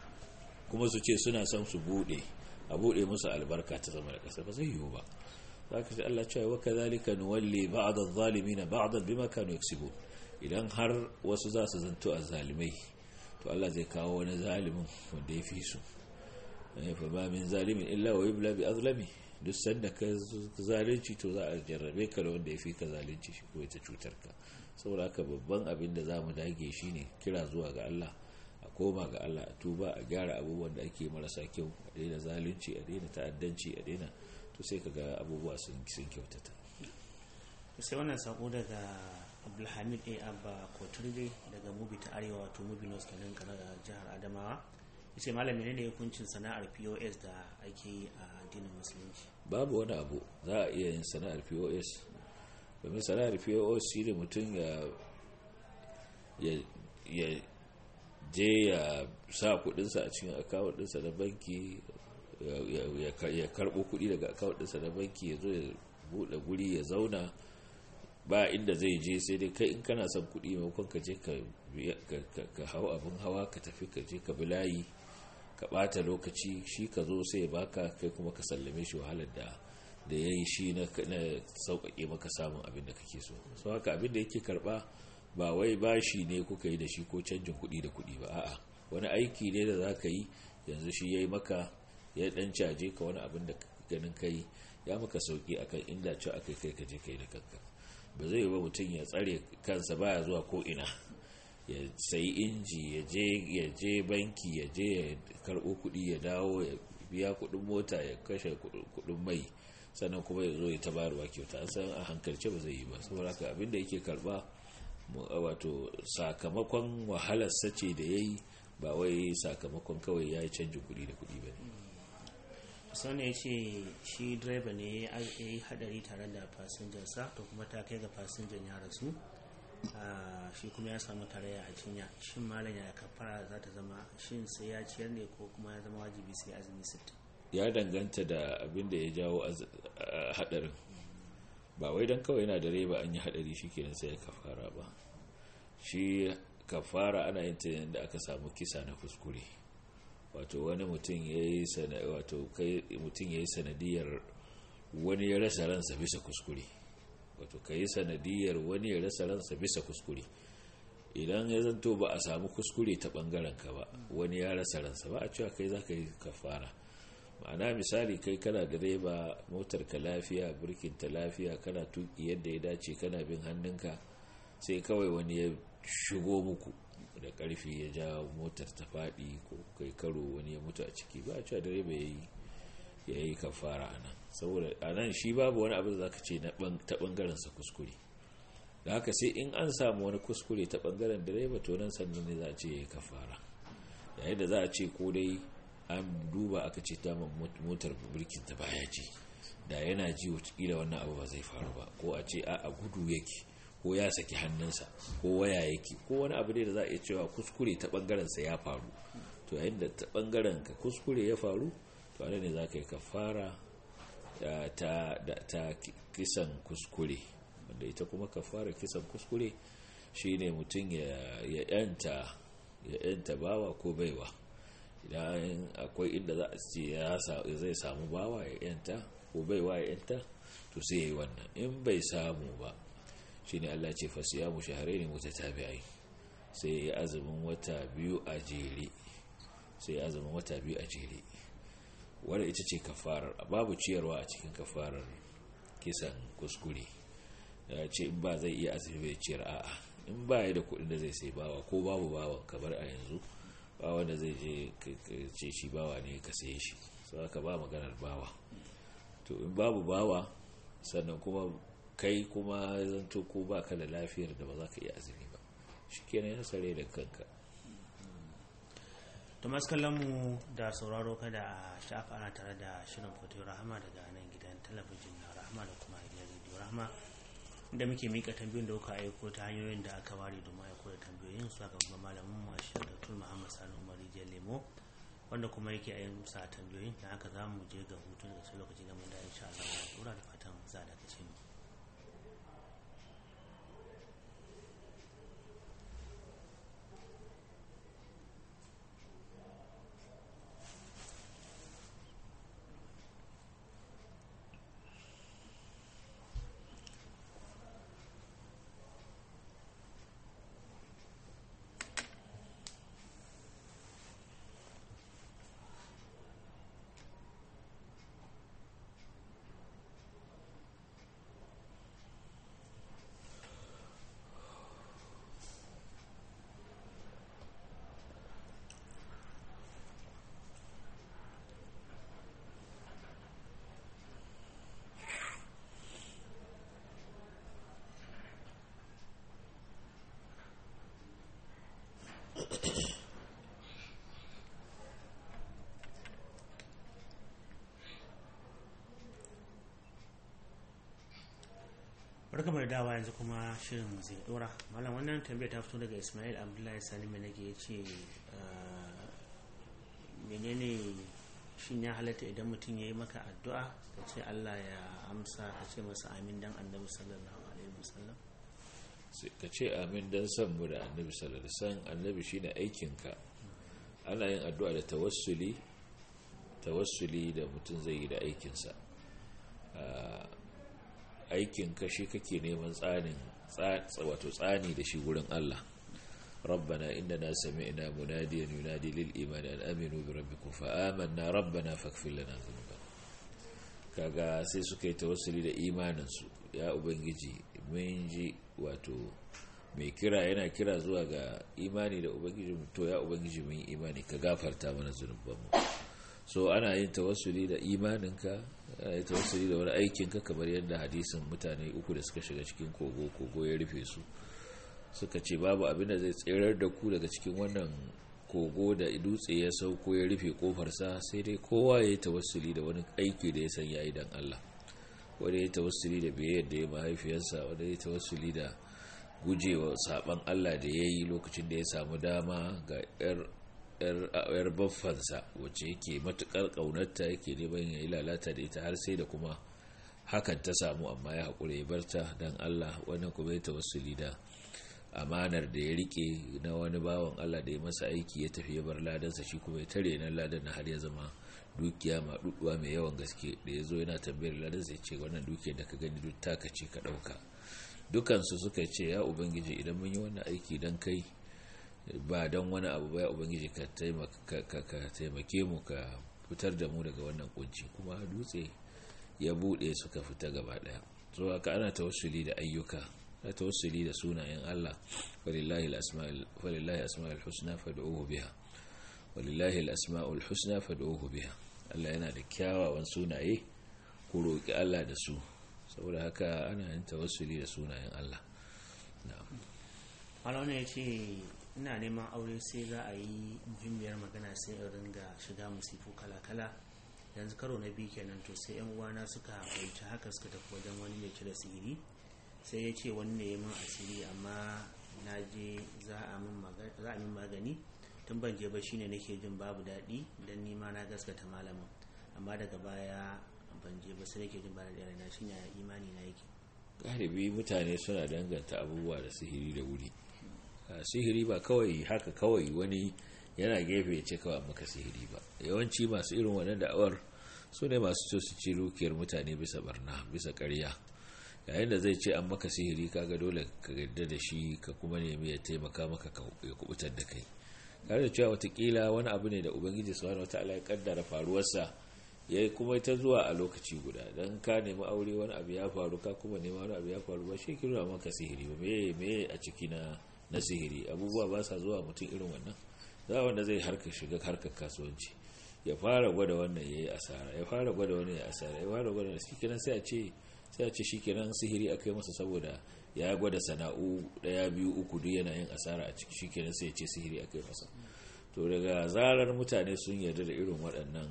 kuma su ce suna son su bude a bude musu albarka ta sama da ƙasa ba zai yiwu ba za ka ce Allah cewa wa kazalika nuwalli ba'd adh-dhalimin ba'dan bima kanu yaksubun idan har wasu za su zanto azzalimai to Allah zai kawo wani zalimin wanda ya fi su fa ba min zalimin illa wa yubla bi azlami duk sanda ka zalunci to za a jarrabe ka da wanda ya fi ka zalunci shi ko ita cutar ka saboda haka babban abin da za mu dage shi ne kira zuwa ga Allah a a koma ga Allah a tuba a gyara abubuwan da ake marasa kyau a daina zalunci a daina ta'addanci a daina to sai ka ga abubuwa sun kyautata sai wannan sako daga abdulhamid a abba koturbe daga mubi ta arewa wato mubi nos kenan kana da jihar adamawa yace malami ne hukuncin sana'ar pos da ake yi a addinin musulunci babu wani abu za a iya yin sana'ar pos domin sana'ar pos shi ne mutum ya je ya sa kudinsa a cikin akawun dinsa na banki ya karbo kudi daga akawun dinsa na banki ya zo ya bude guri ya zauna ba inda zai je sai dai kai in kana son kudi maimakon ka je ka hau abin hawa ka tafi ka je ka bi layi ka bata lokaci shi ka zo sai ya baka kai kuma ka sallame shi wahalar da da ya yi shi na sauƙaƙe maka samun abin da kake so sau haka abin da yake karɓa ba wai bashi ne kuka yi da shi ko canjin kuɗi da kuɗi ba a'a wani aiki ne da za ka yi yanzu shi ya yi maka ya ɗan caje ka wani abin da ganin ka yi ya maka sauƙi akan inda ci aka kai ka je ka yi da kanka ba zai yi ba mutum ya tsare kansa baya zuwa ko ina ya sayi inji ya je banki ya je ya karɓo kuɗi ya dawo ya biya kuɗin mota ya kashe kuɗin mai sannan kuma ya zo ya ta bayarwa kyauta an san a hankalce ba zai yi ba saboda haka abin da yake karɓa wato sakamakon wahalar sace da ya yi ba wai sakamakon kawai ya yi canjin kuɗi da kuɗi ba ne sani ya ce shi direba ne ya yi hadari tare da fasinjansa to kuma ta kai ga fasinjan ya rasu shi kuma ya samu tarayya a cinya shin malam ya kafara za ta zama shin sai ya ciyar ne ko kuma ya zama wajibi sai azumi sittin ya danganta da abin da ya jawo hadarin ba wai don kawai yana da reba an yi hadari shi kenan sai ya kafara ba shi kafara ana yin ta yadda aka samu kisa na kuskure wato wani mutum ya yi sanadiyar wani ya rasa ransa bisa kuskure wato ka yi sanadiyar wani ya rasa ransa bisa kuskure idan ya zanto ba a samu kuskure ta bangaren ka ba wani ya rasa ransa ba a cewa kai za ka yi kafara ma'ana misali kai kana direba motar ka lafiya birkin ta lafiya kana tuki yadda ya dace kana bin hannunka sai kawai wani ya shigo muku da karfi ya ja motar ta faɗi ko kai karo wani ya mutu a ciki ba a cewa direba ya yi ya yi kafara a nan saboda a nan shi babu wani abin da za ka ce ta ɓangarensa kuskure da haka sai in an samu wani kuskure ta ɓangaren direba to nan sannan ne za a ce ya yi kafara yayin da za a ce ko dai an duba aka ce ta motar birkin ta baya ji da yana ji wataƙila wannan abu ba zai faru ba ko a ce a gudu yake ko ya saki hannunsa ko waya yake ko wani abu ne da za a iya cewa kuskure ta ɓangarensa ya faru to yayin da ta ɓangaren ka kuskure ya faru to ana ne za ka yi kafara ta kisan kuskure wanda ita kuma kafara kisan kuskure shine mutum ya yanta bawa ko baiwa idan akwai inda za a ce zai samu bawa ya yanta ko baiwa ya yanta to sai ya yi wannan in bai samu ba shine Allah ce fasiyamu shahrayn mutatabi'ai sai ya azumin wata biyu a jere sai ya azumin wata biyu a jere wadda ita ce kafarar babu ciyarwa a cikin kafarar kisan kuskure ya ce in ba zai iya azumi bai ciyar a'a in ba ya da kudin da zai sai bawa ko babu bawan kamar a yanzu ba wanda zai je ce shi bawa ne ka saye shi sau aka ba maganar bawa to in babu bawa sannan kuma kai kuma zanto ko ba ka da lafiyar da ba za ka iya azumi ba shi kenan ya sare da kanka to mu da sauraro kada a shafa ana tare da shirin foto rahama daga nan gidan talabijin na rahama da kuma gidan rediyo rahama da muke mika tambayoyin da kuka aiko ta hanyoyin da aka ware domin aiko da tambayoyin su aka babban malamin mu a shirin dr muhammad sani umar rijiyar lemo wanda kuma yake a yin sa tambayoyin da haka za mu je ga hutun da sai lokaci da mun da insha Allah ya dora da fatan za da kace mu barka da dawa yanzu kuma shirin zai dora malam wannan tambayar ta fito daga ismail abdullahi sani mai nake ya ce menene shin ya halatta idan mutum ya yi maka addu'a ka ce allah ya amsa ka ce masa amin dan annabi sallallahu alaihi wasallam ka ce amin dan san mu da annabi sallallahu alaihi wasallam annabi shine aikinka ana yin addu'a da tawassuli tawassuli da mutum zai yi da aikinsa aikinka shi kake neman tsanin wato tsani da shi wurin Allah ربنا إننا سمعنا مناديا ينادي للإيمان أن آمنوا بربكم فآمنا ربنا فاغفر لنا ذنوبنا kaga sai suka yi tawassuli da imaninsu ya ubangiji mun ji wato mai kira yana kira zuwa ga imani da ubangiji to ya ubangiji mun yi imani ka gafarta mana zunubanmu so ana yin tawassuli da imaninka ana yin tawassuli da wani aikinka kamar yadda hadisin mutane uku da suka shiga cikin kogo kogo ya rufe su suka ce babu abin da zai tserar da ku daga cikin wannan kogo da dutse ya sauko ya rufe kofarsa sai dai kowa ya yi tawassuli da wani aiki da ya san ya yi dan Allah wanda ya yi tawassuli da biyayyar da ya mahaifiyarsa wanda ya yi tawassuli da gujewa saban Allah da ya yi lokacin da ya samu dama ga yar baffansa wacce yake matukar kaunarta yake neman ya yi lalata da ita har sai da kuma hakan ta samu amma ya haƙura ya barta don Allah wannan kuma ya tawassuli da amanar da ya rike na wani bawan Allah da ya masa aiki ya tafi ya bar ladansa shi kuma ya tare na ladan na har ya zama dukiya maɗuɗuwa mai yawan gaske da ya zo yana tambayar ladansa ya ce wannan dukiyar da ka gani duk taka ce ka ɗauka dukansu suka ce ya ubangiji idan mun yi wannan aiki don kai ba don wani abu ba ya ubangiji ka taimake mu ka fitar da mu daga wannan kunci kuma dutse ya buɗe suka fita gaba ɗaya so haka ana tawassuli da ayyuka na tawassuli da sunayen Allah walillahi asma'ul husna fad'uhu biha walillahi al-asma'ul husna fad'uhu biha Allah yana da kyawawan sunaye ku roki Allah da su saboda haka ana yin tawassuli da sunayen Allah na'am Allah ya ce ina neman aure sai za a yi muhimmiyar magana sai in ringa shiga musifu kala-kala yanzu karo na biyu kenan to sai yan uwana suka fahimci haka suka tafi wajen wani mai cire sihiri sai ya ce wani ne min asiri amma na je za a min magani tun ban je ba shine nake jin babu daɗi don nima na gaskata malamin amma daga baya ban je ba sai nake jin ba da na shi ya imani na yake galibi mutane suna danganta abubuwa da sihiri da wuri sihiri ba kawai haka kawai wani yana gefe ya ce kawai maka sihiri ba yawanci masu irin wannan da'awar su ne masu so su ci dukiyar mutane bisa barna bisa ƙarya yayin da zai ce an maka sihiri kaga dole ka gadda da shi ka kuma nemi ya taimaka maka ya kubutar da kai tare da cewa watakila wani abu ne da ubangiji subhanahu wataala ya kaddara faruwarsa ya yi kuma ta zuwa a lokaci guda don ka nemi aure wani abu ya faru ka kuma nema wani abu ya faru ba shi kira maka sihiri ba me me a ciki na na sihiri abubuwa ba sa zuwa mutum irin wannan za wanda zai harka shiga harkar kasuwanci ya fara gwada wannan ya yi asara ya fara gwada wannan ya asara ya fara gwada shi kenan sai a ce sai a ce shi kenan sihiri aka yi masa saboda ya gwada sana'u daya biyu uku duk yana yin asara a ciki shi kenan sai ya ce sihiri aka yi masa to daga zarar mutane sun yarda da irin waɗannan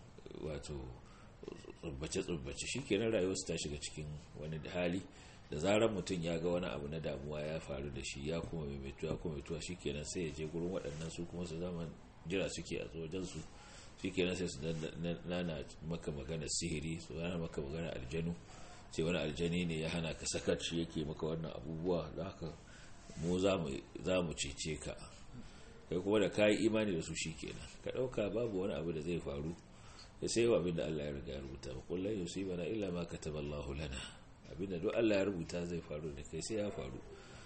wato tsubbace-tsubbace shi kenan rayuwarsu ta shiga cikin wani hali da zarar mutum ya ga wani abu na damuwa ya faru da shi ya kuma maimaituwa ya kuma maimaituwa shi kenan sai ya je gurin waɗannan su kuma su zama jira suke a wajen su shi kenan sai su nana maka magana sihiri su nana maka magana aljanu ce wani aljani ne ya hana ka sakar shi yake maka wannan abubuwa da haka mu za mu cece ka kai kuma da kayi imani da su shi kenan ka ɗauka babu wani abu da zai faru ya sai wa abin da Allah ya riga ya rubuta ba kullum yusibana illa ma kataballahu lana abinda duk Allah ya rubuta zai faru da kai sai ya faru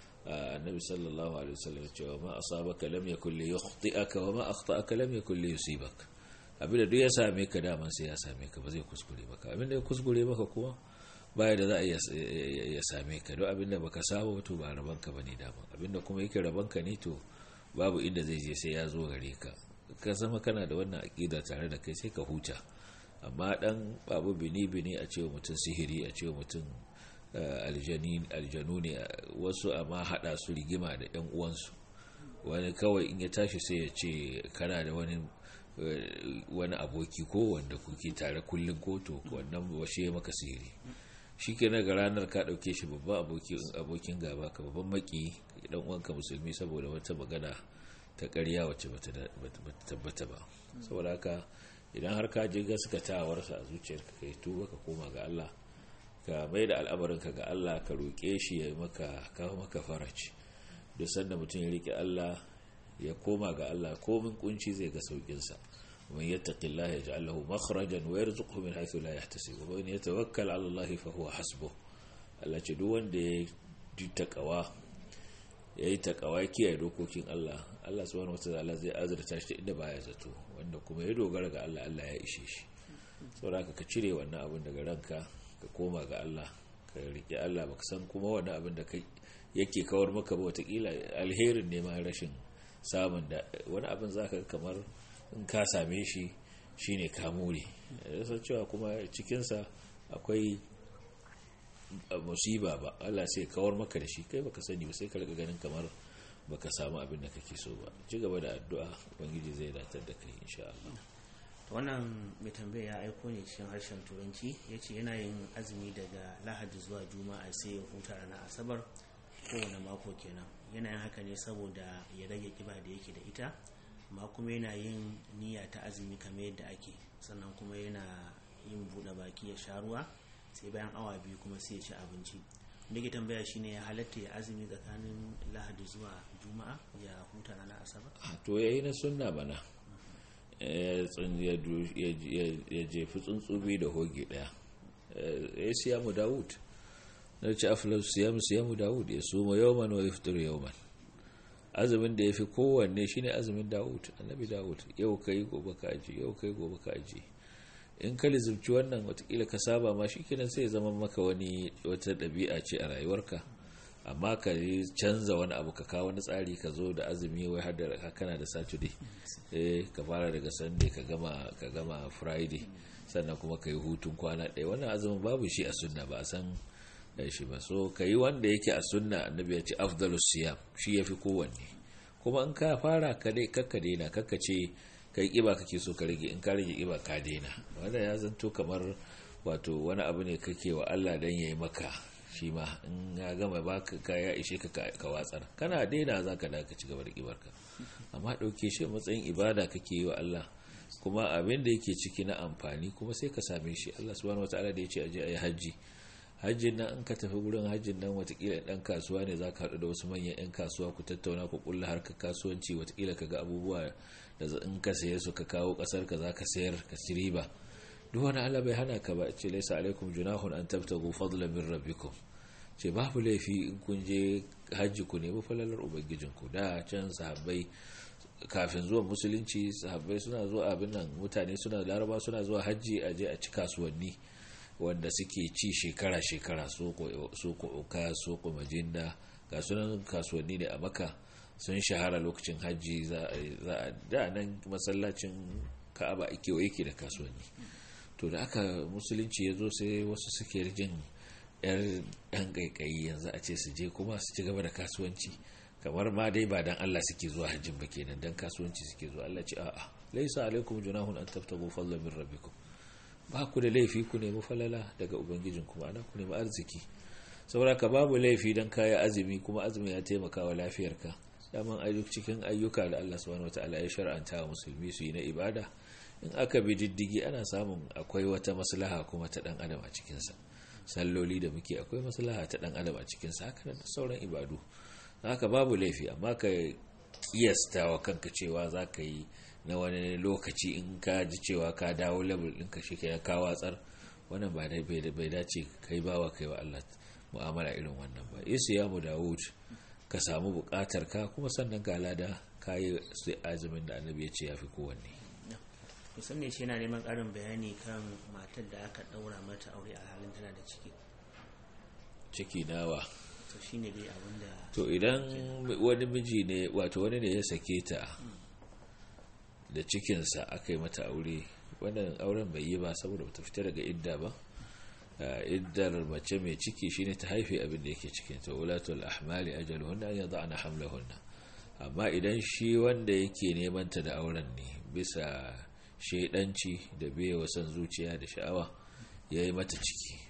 annabi sallallahu alaihi wasallam cewa ma asabaka lam yakul li yukhti'aka wa ma akhta'aka lam yakul li yusibaka abinda duk ya same ka daman sai ya same ka ba zai kuskure maka abinda ya kuskure maka kuma baya da za a ya same ka don abinda baka saba to ba rabanka bane daman abinda kuma yake rabanka ne to babu inda zai je sai ya zo gare ka ka zama kana da wannan aqida tare da kai sai ka huta amma dan babu bini bini a cewa mutum sihiri a cewa mutum aljanu ne wasu amma hada su rigima da yan uwansu wani kawai in ya tashi sai ya ce kana da wani wani aboki ko wanda kuke tare kullum ko to wannan washe maka sihiri shi ke ga ranar ka ɗauke shi babban abokin gaba ka babban maki dan uwanka musulmi saboda wata magana ta ƙarya wacce bata tabbata ba saboda haka idan har ka je gaskatawarsa a zuciyarka kai tuba ka koma ga Allah ka mai da al'amarinka ga Allah ka roƙe shi ya maka kawo maka faraci duk sanda mutum ya riƙe Allah ya koma ga Allah komin kunci zai ga saukinsa ومن يتق الله يجعل له مخرجا ويرزقه من حيث لا يحتسب ومن يتوكل على الله فهو حسبه Allah ce duk wanda ya ji takawa ya yi takawa kiyaye dokokin Allah Allah subhanahu wataala zai azurta shi inda baya zato wanda kuma ya dogara ga Allah Allah ya ishe shi saboda ka cire wannan abin daga ranka ka koma ga Allah ka rike Allah baka san kuma wannan abin da kai yake kawar maka ba watakila alherin ne ma rashin samun da wani abin zaka kamar in ka same shi shine kamuri san cewa kuma cikinsa akwai musiba ba Allah sai kawar maka da shi kai baka sani ba sai ka riga ganin kamar baka samu abin da kake so ba ci gaba da addu'a ubangiji zai datar da kai insha Allah wannan mai tambaya ya aiko ne cikin harshen turanci ya ce yana yin azumi daga lahadi zuwa juma'a sai ya huta ranar asabar kowane mako kenan yana yin haka ne saboda ya rage kiba da yake da ita amma kuma yana yin niyya ta azumi kamar yadda ake sannan kuma yana yin buɗe baki ya sha ruwa sai bayan awa biyu kuma sai ya ci abinci da ke tambaya shine ya halatta ya azumi tsakanin lahadi zuwa juma'a ya huta ranar asabar to yayi na sunna bana ya jefi tsuntsubi da hoge daya ya siyamu dawud na ci afilar siyamu siyamu dawud ya suma yawman wa iftar yawman azumin da ya fi kowanne shine azumin dawud annabi dawud yau kai gobe ka aji yau kai gobe ka aji in ka lizimci wannan watakila ka saba ma shi kenan sai zama maka wani wata ɗabi'a ce a rayuwarka amma ka canza wani abu ka kawo wani tsari ka zo da azumi wai har da kana da saturday eh ka fara daga sunday ka gama ka gama friday sannan kuma ka yi hutun kwana ɗaya wannan azumin babu shi a sunna ba a san shi ba so ka yi wanda yake a sunna annabi ya ce afdalus siyam shi yafi kowanne kuma in ka fara ka dai kakka daina kakka ce kai kiba kake so ka rage in ka rage kiba ka daina wannan ya zanto kamar wato wani abu ne kake wa Allah dan yayi maka shi ma in ya gama baka ka ya ishe ka ka watsar kana daina zaka da ka ci gaba da kibarka amma dauke shi matsayin ibada kake yi wa Allah kuma abin da yake ciki na amfani kuma sai ka same shi Allah subhanahu wataala da yace aje ayi haji hajjin nan in ka tafi gurin hajjin nan watakila dan kasuwa ne zaka haɗu da wasu manyan 'yan kasuwa ku tattauna ku kulla harkar kasuwanci watakila ka ga abubuwa da in ka saye su ka kawo kasar ka zaka sayar ka ci riba duk wani Allah bai hana ka ba ce laysa alaikum junahun an tabtagu fadlan min rabbikum ce babu laifi in kun je hajji ku nemi falalar ubangijin ku da can sahabbai kafin zuwa musulunci sahabbai suna zuwa abin nan mutane suna laraba suna zuwa hajji a je a ci kasuwanni wanda suke ci shekara-shekara soko oka soko majinda ga sunan kasuwanni ne a maka sun shahara lokacin hajji za a da nan masallacin ka'aba a kewaye ke da kasuwanni to da aka musulunci ya zo sai wasu suke jin yar yan kaikayi yanzu a ce su je kuma su ci gaba da kasuwanci kamar ma dai ba dan Allah suke zuwa hajjin ba kenan dan kasuwanci suke zuwa Allah ce a'a laisa alaikum junahun an tabtagu fadlan min rabbikum ba ku da laifi ku nemi falala daga ubangijin kuma ana ku nemi arziki saboda ka babu laifi don kaya azumi kuma azumi ya taimaka wa lafiyarka daman ayyuk cikin ayyuka da Allah subhanahu wataala ya shar'anta wa musulmi su yi na ibada in aka bi diddigi ana samun akwai wata maslaha kuma ta dan adam a cikin sa salloli da muke akwai maslaha ta dan adam a cikin sa haka da sauran ibadu haka babu laifi amma ka kiyasta wa kanka cewa za ka yi na wani lokaci in ka ji cewa ka dawo level ɗinka shi ka ka watsar wannan ba dai bai dace kai bawa kai wa Allah mu'amala irin wannan ba yesu ya mu dawud ka samu buƙatar ka kuma sannan ga lada ka yi sai azumin da annabi ya ce ya fi kowanne musamman shi yana neman ƙarin bayani kan matar da aka ɗaura mata aure a halin tana da ciki ciki nawa to shine dai abin da to idan wani miji ne wato wani ne ya sake ta da cikinsa aka yi mata aure wannan auren bai yi ba saboda bata fita daga idda ba iddar mace mai ciki shine ta haife abin da yake cikin ta ulatul ahmali ajaluhunna an yada'na hamlahunna amma idan shi wanda yake neman ta da auren ne bisa shaidanci da biye wasan zuciya da sha'awa ya yi mata ciki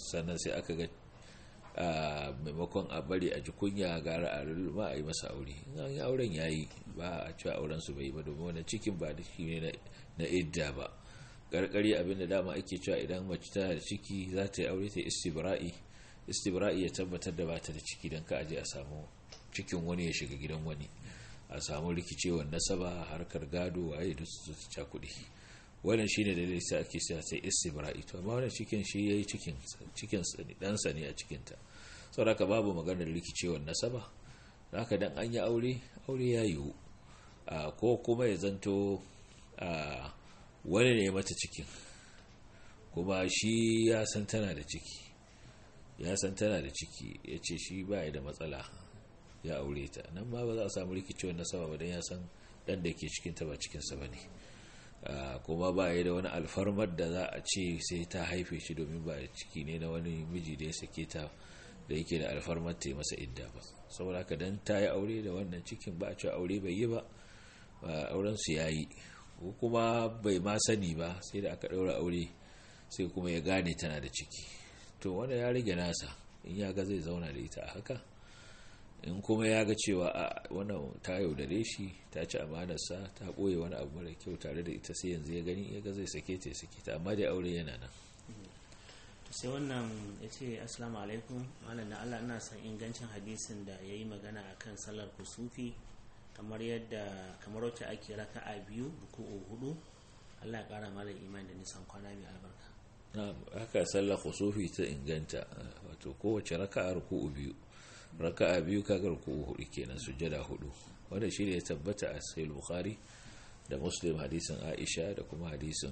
sannan sai aka ga a maimakon a bari a ji kunya gara a lulluɓa a yi masa aure in an yi auren ya yi ba a cewa auren su bai ba domin wani cikin ba da shi ne na idda ba karkari abinda dama ake cewa idan mace tana da ciki za ta yi aure ta istibra'i istibra'i ya tabbatar da bata da ciki don ka aje a samu cikin wani ya shiga gidan wani a samu rikicewar nasaba harkar gado waye da su ta kuɗi wannan shine da zai ake sa sai istibra'i to amma wannan cikin shi yayi cikin cikin dan sa ne a cikin ta saboda babu maganar rikicewar nasaba haka dan an yi aure aure ya yiwu ko kuma ya zanto wani ne mata cikin kuma shi ya san tana da ciki ya san tana da ciki ya ce shi ba da matsala ya aure ta nan ma ba za a samu rikicewar nasaba ba don ya san dan da ke cikinta ba cikinsa ba ne kuma ba ya da wani alfarmar da za a ce sai ta haife shi domin ba ciki ne na wani miji da ya sake ta da yake da alfarmar ta yi masa idda ba saboda haka dan ta yi aure da wannan cikin ba a cewa aure bai yi ba auren su ya yi ko kuma bai ma sani ba sai da aka ɗaura aure sai kuma ya gane tana da ciki to wanda ya rage nasa in ya ga zai zauna da ita a haka in kuma ya ga cewa a wannan ta yaudare shi ta ci amanarsa ta ɓoye wani abu mara kyau tare da ita sai yanzu ya gani ya ga zai sake ta ya sake ta amma da aure yana nan sai wannan ya ce assalamu alaikum malam na allah ina son ingancin hadisin da ya yi magana a kan sallar kusufi kamar yadda kamar wacce ake raka a biyu ruku'u hudu allah ya kara malam iman da nisan kwana mai albarka haka sallar kusufi ta inganta wato kowace raka a ruku'u biyu raka a biyu kaga ruku'u hudu kenan sujjada hudu wanda shi ne ya tabbata a sahih bukhari da muslim hadisin aisha da kuma hadisin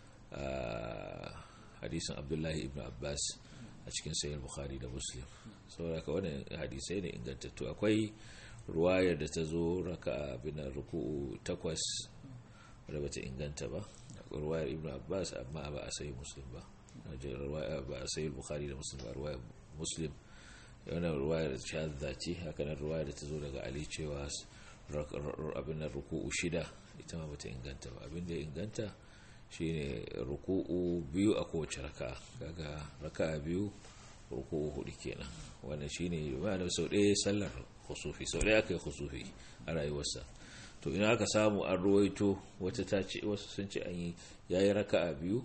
hadisin abdullahi ibn abbas a cikin sayar bukhari da muslim saboda ka wani hadisai ne ingantattu akwai ruwayar da ta zo raka abin ruku'u takwas wadda bata inganta ba ruwayar ibn abbas amma ba a sayi muslim ba ba a sayi bukhari da muslim ba ruwayar muslim yana ruwayar shahadda ce haka nan ruwayar da ta zo daga ali cewa abin ruku'u shida ita ma bata inganta ba abin da ya inganta shine ruku'u biyu a kowace raka kaga raka biyu ruku'u hudu kenan wannan shine ma'ana sau ɗaya sallar khusufi sau ɗaya aka yi khusufi a rayuwarsa to ina aka samu an ruwaito wata ta ce wasu sun ce an yi yayi raka'a biyu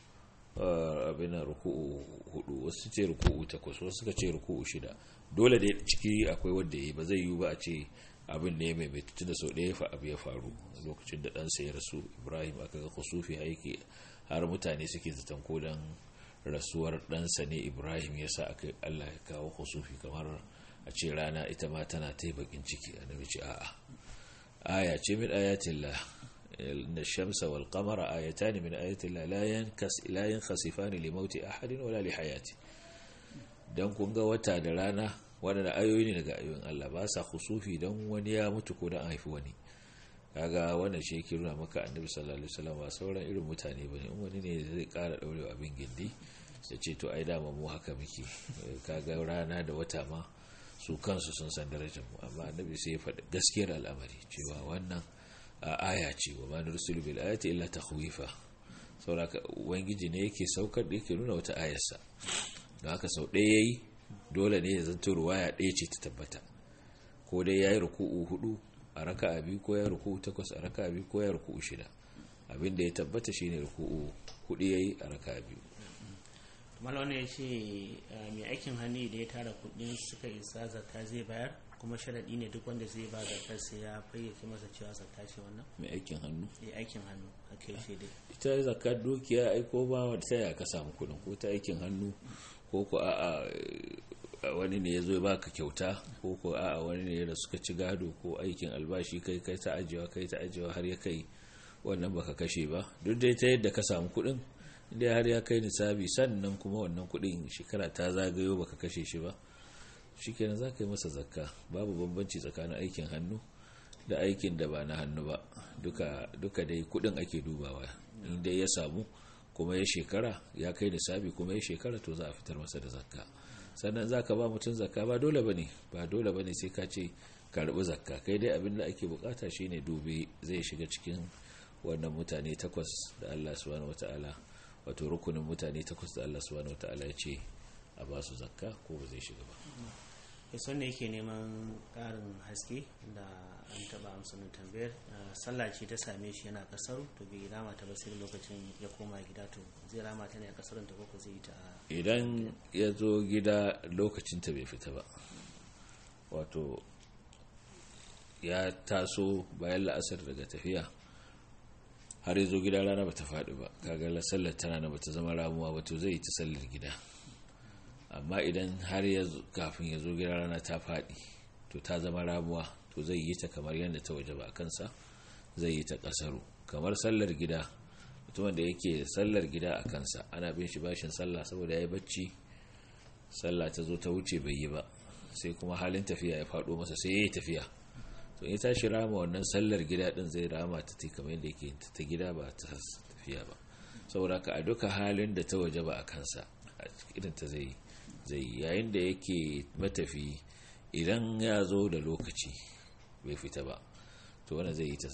abin ruku'u hudu wasu ce ruku'u takwas wasu suka ce ruku'u shida dole da ciki akwai wanda yi ba zai yi ba a ce abin ne mai mai da sau ɗaya fa abu ya faru lokacin da ɗansa ya rasu ibrahim aka ga kusufi haiki har mutane suke zaton ko dan rasuwar ɗansa ne ibrahim ya sa aka allah ya kawo kusufi kamar a ce rana ita ma tana ta yi bakin ciki a nabi ce a'a aya ce min ayatillah na shamsa wal qamara ayatan min ayatillah la yankas la yankhasifani li mauti ahadin wala li hayati dan kun ga wata da rana waɗanda ayoyi ne daga ayoyin Allah ba sa kusufi don wani ya mutu ko don haifi wani kaga wannan shi yake nuna maka annabi sallallahu alaihi wasallam ba sauran irin mutane bane in wani ne zai ƙara daurewa abin gindi ya ce to ai dama mu haka muke kaga rana da wata ma su kansu sun san darajar mu amma annabi sai ya faɗi gaskiyar al'amari cewa wannan aya ce wa ma nursilu bil ayati illa takhwifa saboda ubangiji ne yake saukar da yake nuna wata ayarsa don haka sau ɗaya yayi dole ne ya zanto ruwaya ɗaya ce ta tabbata ko dai ya yi ruku'u hudu a raka a biyu ko ya ruku'u takwas a raka a biyu ko ya ruku'u shida abin da ya tabbata shine ruku'u hudu ya yi a raka a biyu malwana ya ce mai aikin hannu da ya tara kudin suka isa zakka zai bayar kuma sharaɗi ne duk wanda zai ba zakar sai ya fayyace masa cewa zakka ce wannan mai aikin hannu mai aikin hannu a kai shi dai ita zakar dukiya aiko ba wata ya ka samu kudin ko ta aikin hannu ko ko a wani ne ya zo ya baka kyauta ko ko a wani ne da suka ci gado ko aikin albashi kai kai ta ajiyewa kai ta ajiyewa har ya kai wannan baka kashe ba duk dai ta yadda ka samu kuɗin inda har ya kai nisabi sannan kuma wannan kuɗin shekara ta zagayo baka kashe shi ba shikenan za ka yi masa zakka babu bambanci tsakanin aikin hannu da aikin da ba na hannu ba duka duka dai kuɗin ake dubawa inda ya samu kuma ya shekara ya kai nisabi kuma ya shekara to za a fitar masa da zakka sannan za ka ba mutum zakka ba dole ba ne ba dole ba ne sai ka ce karɓi zakka kai dai abin da ake bukata shine dubi zai shiga cikin wannan mutane takwas da Allah subhanahu wataala wato rukunin mutane takwas da Allah subhanahu wataala ya ce a ba su zakka ko ba zai shiga ba yason ne yake neman ƙarin haske da an taɓa amsanin tambayar sallah ce ta same shi yana kasar to bai rama ta ba sai lokacin ya koma gida to zai rama ta ne a kasar ta ko zai yi ta idan ya zo gida lokacin ta bai fita ba wato ya taso bayan la'asar daga tafiya har ya zo gida rana ba ta faɗi ba kaga sallar tana na ba ta zama ramuwa ba to zai yi ta sallar gida amma idan har ya kafin ya zo gida rana ta faɗi to ta zama ramuwa to zai yi ta kamar yadda ta waje ba a kansa zai yi ta ƙasaru kamar sallar gida mutumin da yake sallar gida a kansa ana bin shi bashin sallah saboda ya yi bacci sallah ta zo ta wuce bai yi ba sai kuma halin tafiya ya faɗo masa sai ya yi tafiya to ya tashi rama wannan sallar gida din zai rama ta ta kamar yadda yake ta gida ba ta tafiya ba saboda ka a duka halin da ta waje ba a kansa idan ta zai zai yayin da yake matafi idan ya zo da lokaci bai fita ba to wanda zai yi ta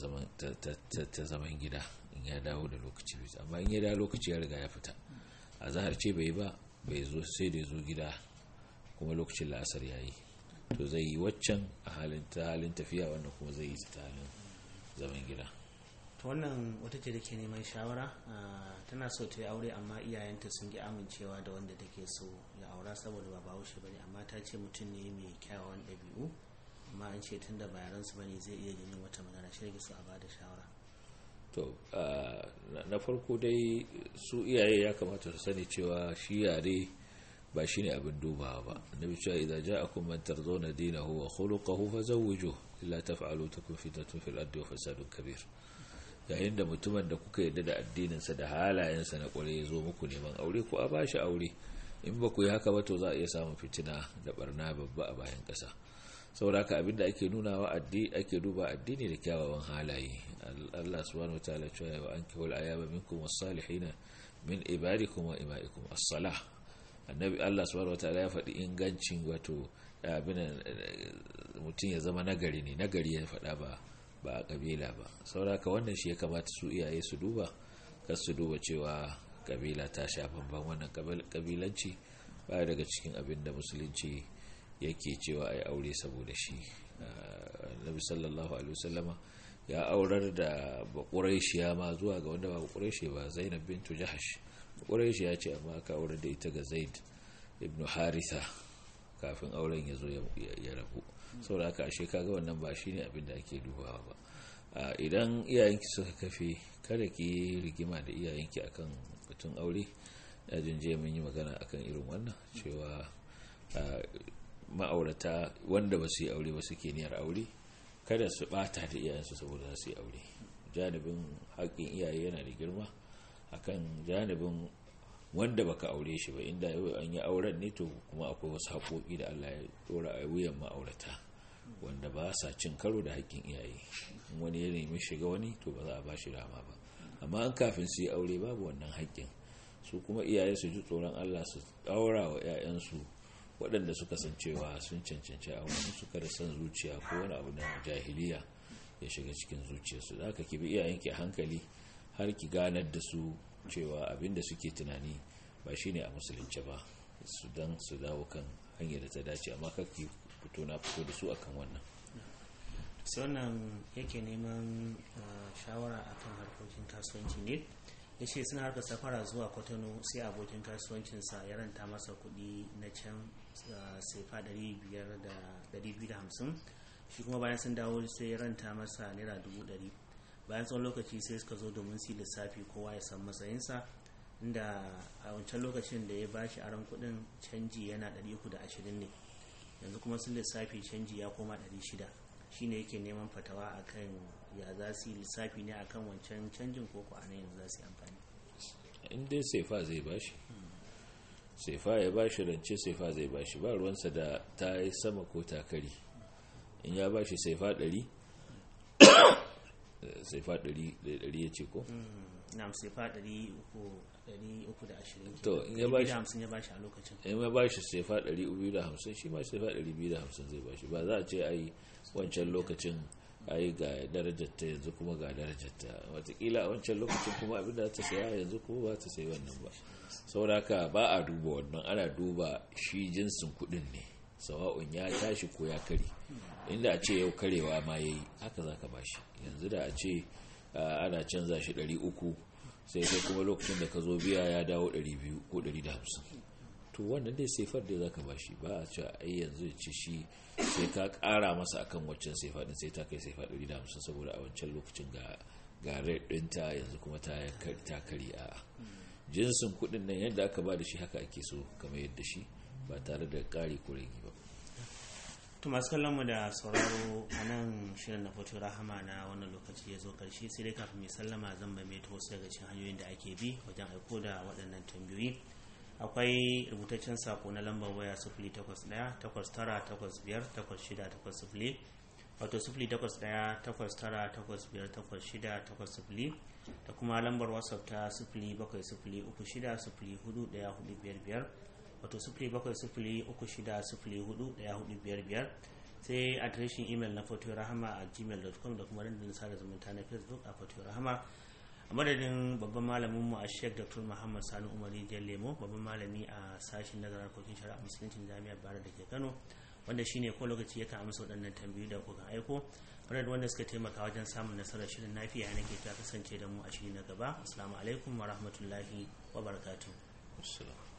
zaman gida in ya dawo da lokaci bai amma in ya dawo lokaci ya riga ya fita a zahar ce bai ba bai zo sai da ya zo gida kuma lokacin la'asar ya yi to zai yi waccan a halin ta halin tafiya wannan kuma zai yi ta halin zaman gida to wannan wata ce da ke neman shawara tana so ta yi aure amma iyayenta sun ki amincewa da wanda take so ya aura saboda ba bahaushe bane amma ta ce mutum ne mai kyawawan ɗabi'u amma an ce tun da bayaransu bane zai iya jinin wata magana shi so a bada shawara to na farko dai su iyaye ya kamata su sani cewa shi yare ba shi ne abin dubawa ba annabi cewa idan ja'akum man tarzawna dinahu wa khuluquhu fazawwijuhu illa taf'alu takun fitnatun fil ardi wa fasadun kabir yayin da mutumin da kuka yarda da addininsa da halayensa na kware ya zo muku neman aure ko a bashi aure in ba ku yi haka ba to za a iya samun fitina da barna babba a bayan ƙasa saboda haka abinda ake nuna wa ake duba addini da kyawawan halaye Allah subhanahu wataala cewa wa ankihul ayaba minkum was-salihin min ibadikum wa imaikum as-salah annabi Allah subhanahu wataala ya faɗi ingancin wato abin mutum ya zama nagari ne nagari ya faɗa ba ba a kabila ba sauraka wannan shi ya kamata su iyaye su duba kar su duba cewa kabila ta sha bamban wannan kabilanci ba daga cikin abin da musulunci yake cewa ai aure saboda shi nabi sallallahu alaihi wasallama ya aurar da baƙuraishiya ma zuwa ga wanda ba baƙuraishi ba zainab bintu jahash baƙuraishi ya ce amma aka aurar da ita ga zaid ibn haritha kafin auren ya zo ya rabu saboda haka ashe kaga wannan ba shine abin da ake dubawa ba idan iyayenki suka kafe kada ki rigima da iyayenki akan batun aure ya jinje mun yi magana akan irin wannan cewa ma'aurata wanda ba su yi aure ba suke niyyar aure kada su bata da iyayensu saboda su yi aure janibin haƙƙin iyaye yana da girma akan janibin wanda baka aure shi ba inda an yi auren ne to kuma akwai wasu haƙoƙi da Allah ya dora a wuyan ma'aurata wanda ba sa cin karo da haƙƙin iyaye wani ya nemi shiga wani to ba za a ba shi rama ba amma an kafin su yi aure babu wannan haƙƙin su kuma iyaye su ji tsoron Allah su ɗaura wa 'ya'yansu waɗanda suka san cewa sun cancanci a wani suka da son zuciya ko wani abu na jahiliya ya shiga cikin zuciyarsu da aka ki bi iyayenki a hankali har ki ganar da su cewa abinda suke tunani ba shine a musulunci ba su dan su dawo kan hanyar da ta dace amma kake fito na fito da su akan wannan sai wannan yake neman shawara akan harkokin kasuwanci ne ya ce suna harkar safara zuwa kwatano sai abokin kasuwancinsa ya ranta masa kuɗi na can sefa 250 shi kuma bayan sun dawo sai ya ranta masa naira 100 bayan tsawon lokaci sai suka zo domin su lissafi kowa ya san matsayinsa inda a wancan lokacin da ya bashi aron kudin canji yana 320 ne yanzu kuma sun lissafi canji ya koma 600 shine yake neman fatawa akan ya za su yi lissafi ne akan wancan canjin ko a nan yanzu za su yi amfani in dai saifa zai bashi saifa ya bashi rance saifa zai bashi ba ruwansa da ta yi sama ko takari in ya bashi saifa 100 saifa 100 ya ce ko? na saifa 320 to in ya bashi ya bashi a lokacin in ya bashi saifa 250 shi ma saifa 250 zai bashi ba za a ce ai wancan lokacin ai ga darajarta yanzu kuma ga darajarta watakila a wancan lokacin kuma abinda ta saya yanzu kuma ba ta sayi wannan ba sauraka ba a duba wannan ana duba shi jinsin kudin ne sawa'un ya tashi ko ya kare inda a ce yau karewa ma ya yi haka za ka bashi yanzu da a ce ana canza shi 300 sai kai kuma lokacin da ka zo biya ya dawo 200 ko 150 to wannan dai saifar da za ka bashi ba a ce ai yanzu ce shi sai ka kara masa akan waccan saifa din sai ta kai saifa 150 saboda a wancan lokacin ga ga ɗinta yanzu kuma ta kari a jinsin kuɗin nan yadda aka ba da shi haka ake so kamar yadda shi ba tare da ƙari ko rage ba to masu kallon mu da sauraro a nan shirin na foto rahama na wannan lokaci ya zo karshe sai dai kafin mai sallama zan mai wasu daga cikin hanyoyin da ake bi wajen aiko da waɗannan tambayoyi akwai rubutaccen sako na lambar waya 081-8985-8680 wato 081-8985-8680 da kuma lambar whatsapp ta 0706-041455 wato 0706-041455 sai adireshin imel na foto rahama a gmail.com da kuma dandalin sada zumunta na facebook a foto rahama a madadin babban malaminmu a sheik dr muhammad sani umari jan lemo babban malami a sashen nazarin harkokin shari'a musuluncin jami'ar bara da ke kano wanda shine ko lokaci yakan amsa waɗannan tambayoyi da kuka aiko wadanda wanda suka taimaka wajen samun nasarar shirin nafiya nake ta kasance da mu a shiri na gaba assalamu alaikum wa rahmatullahi wa barakatuh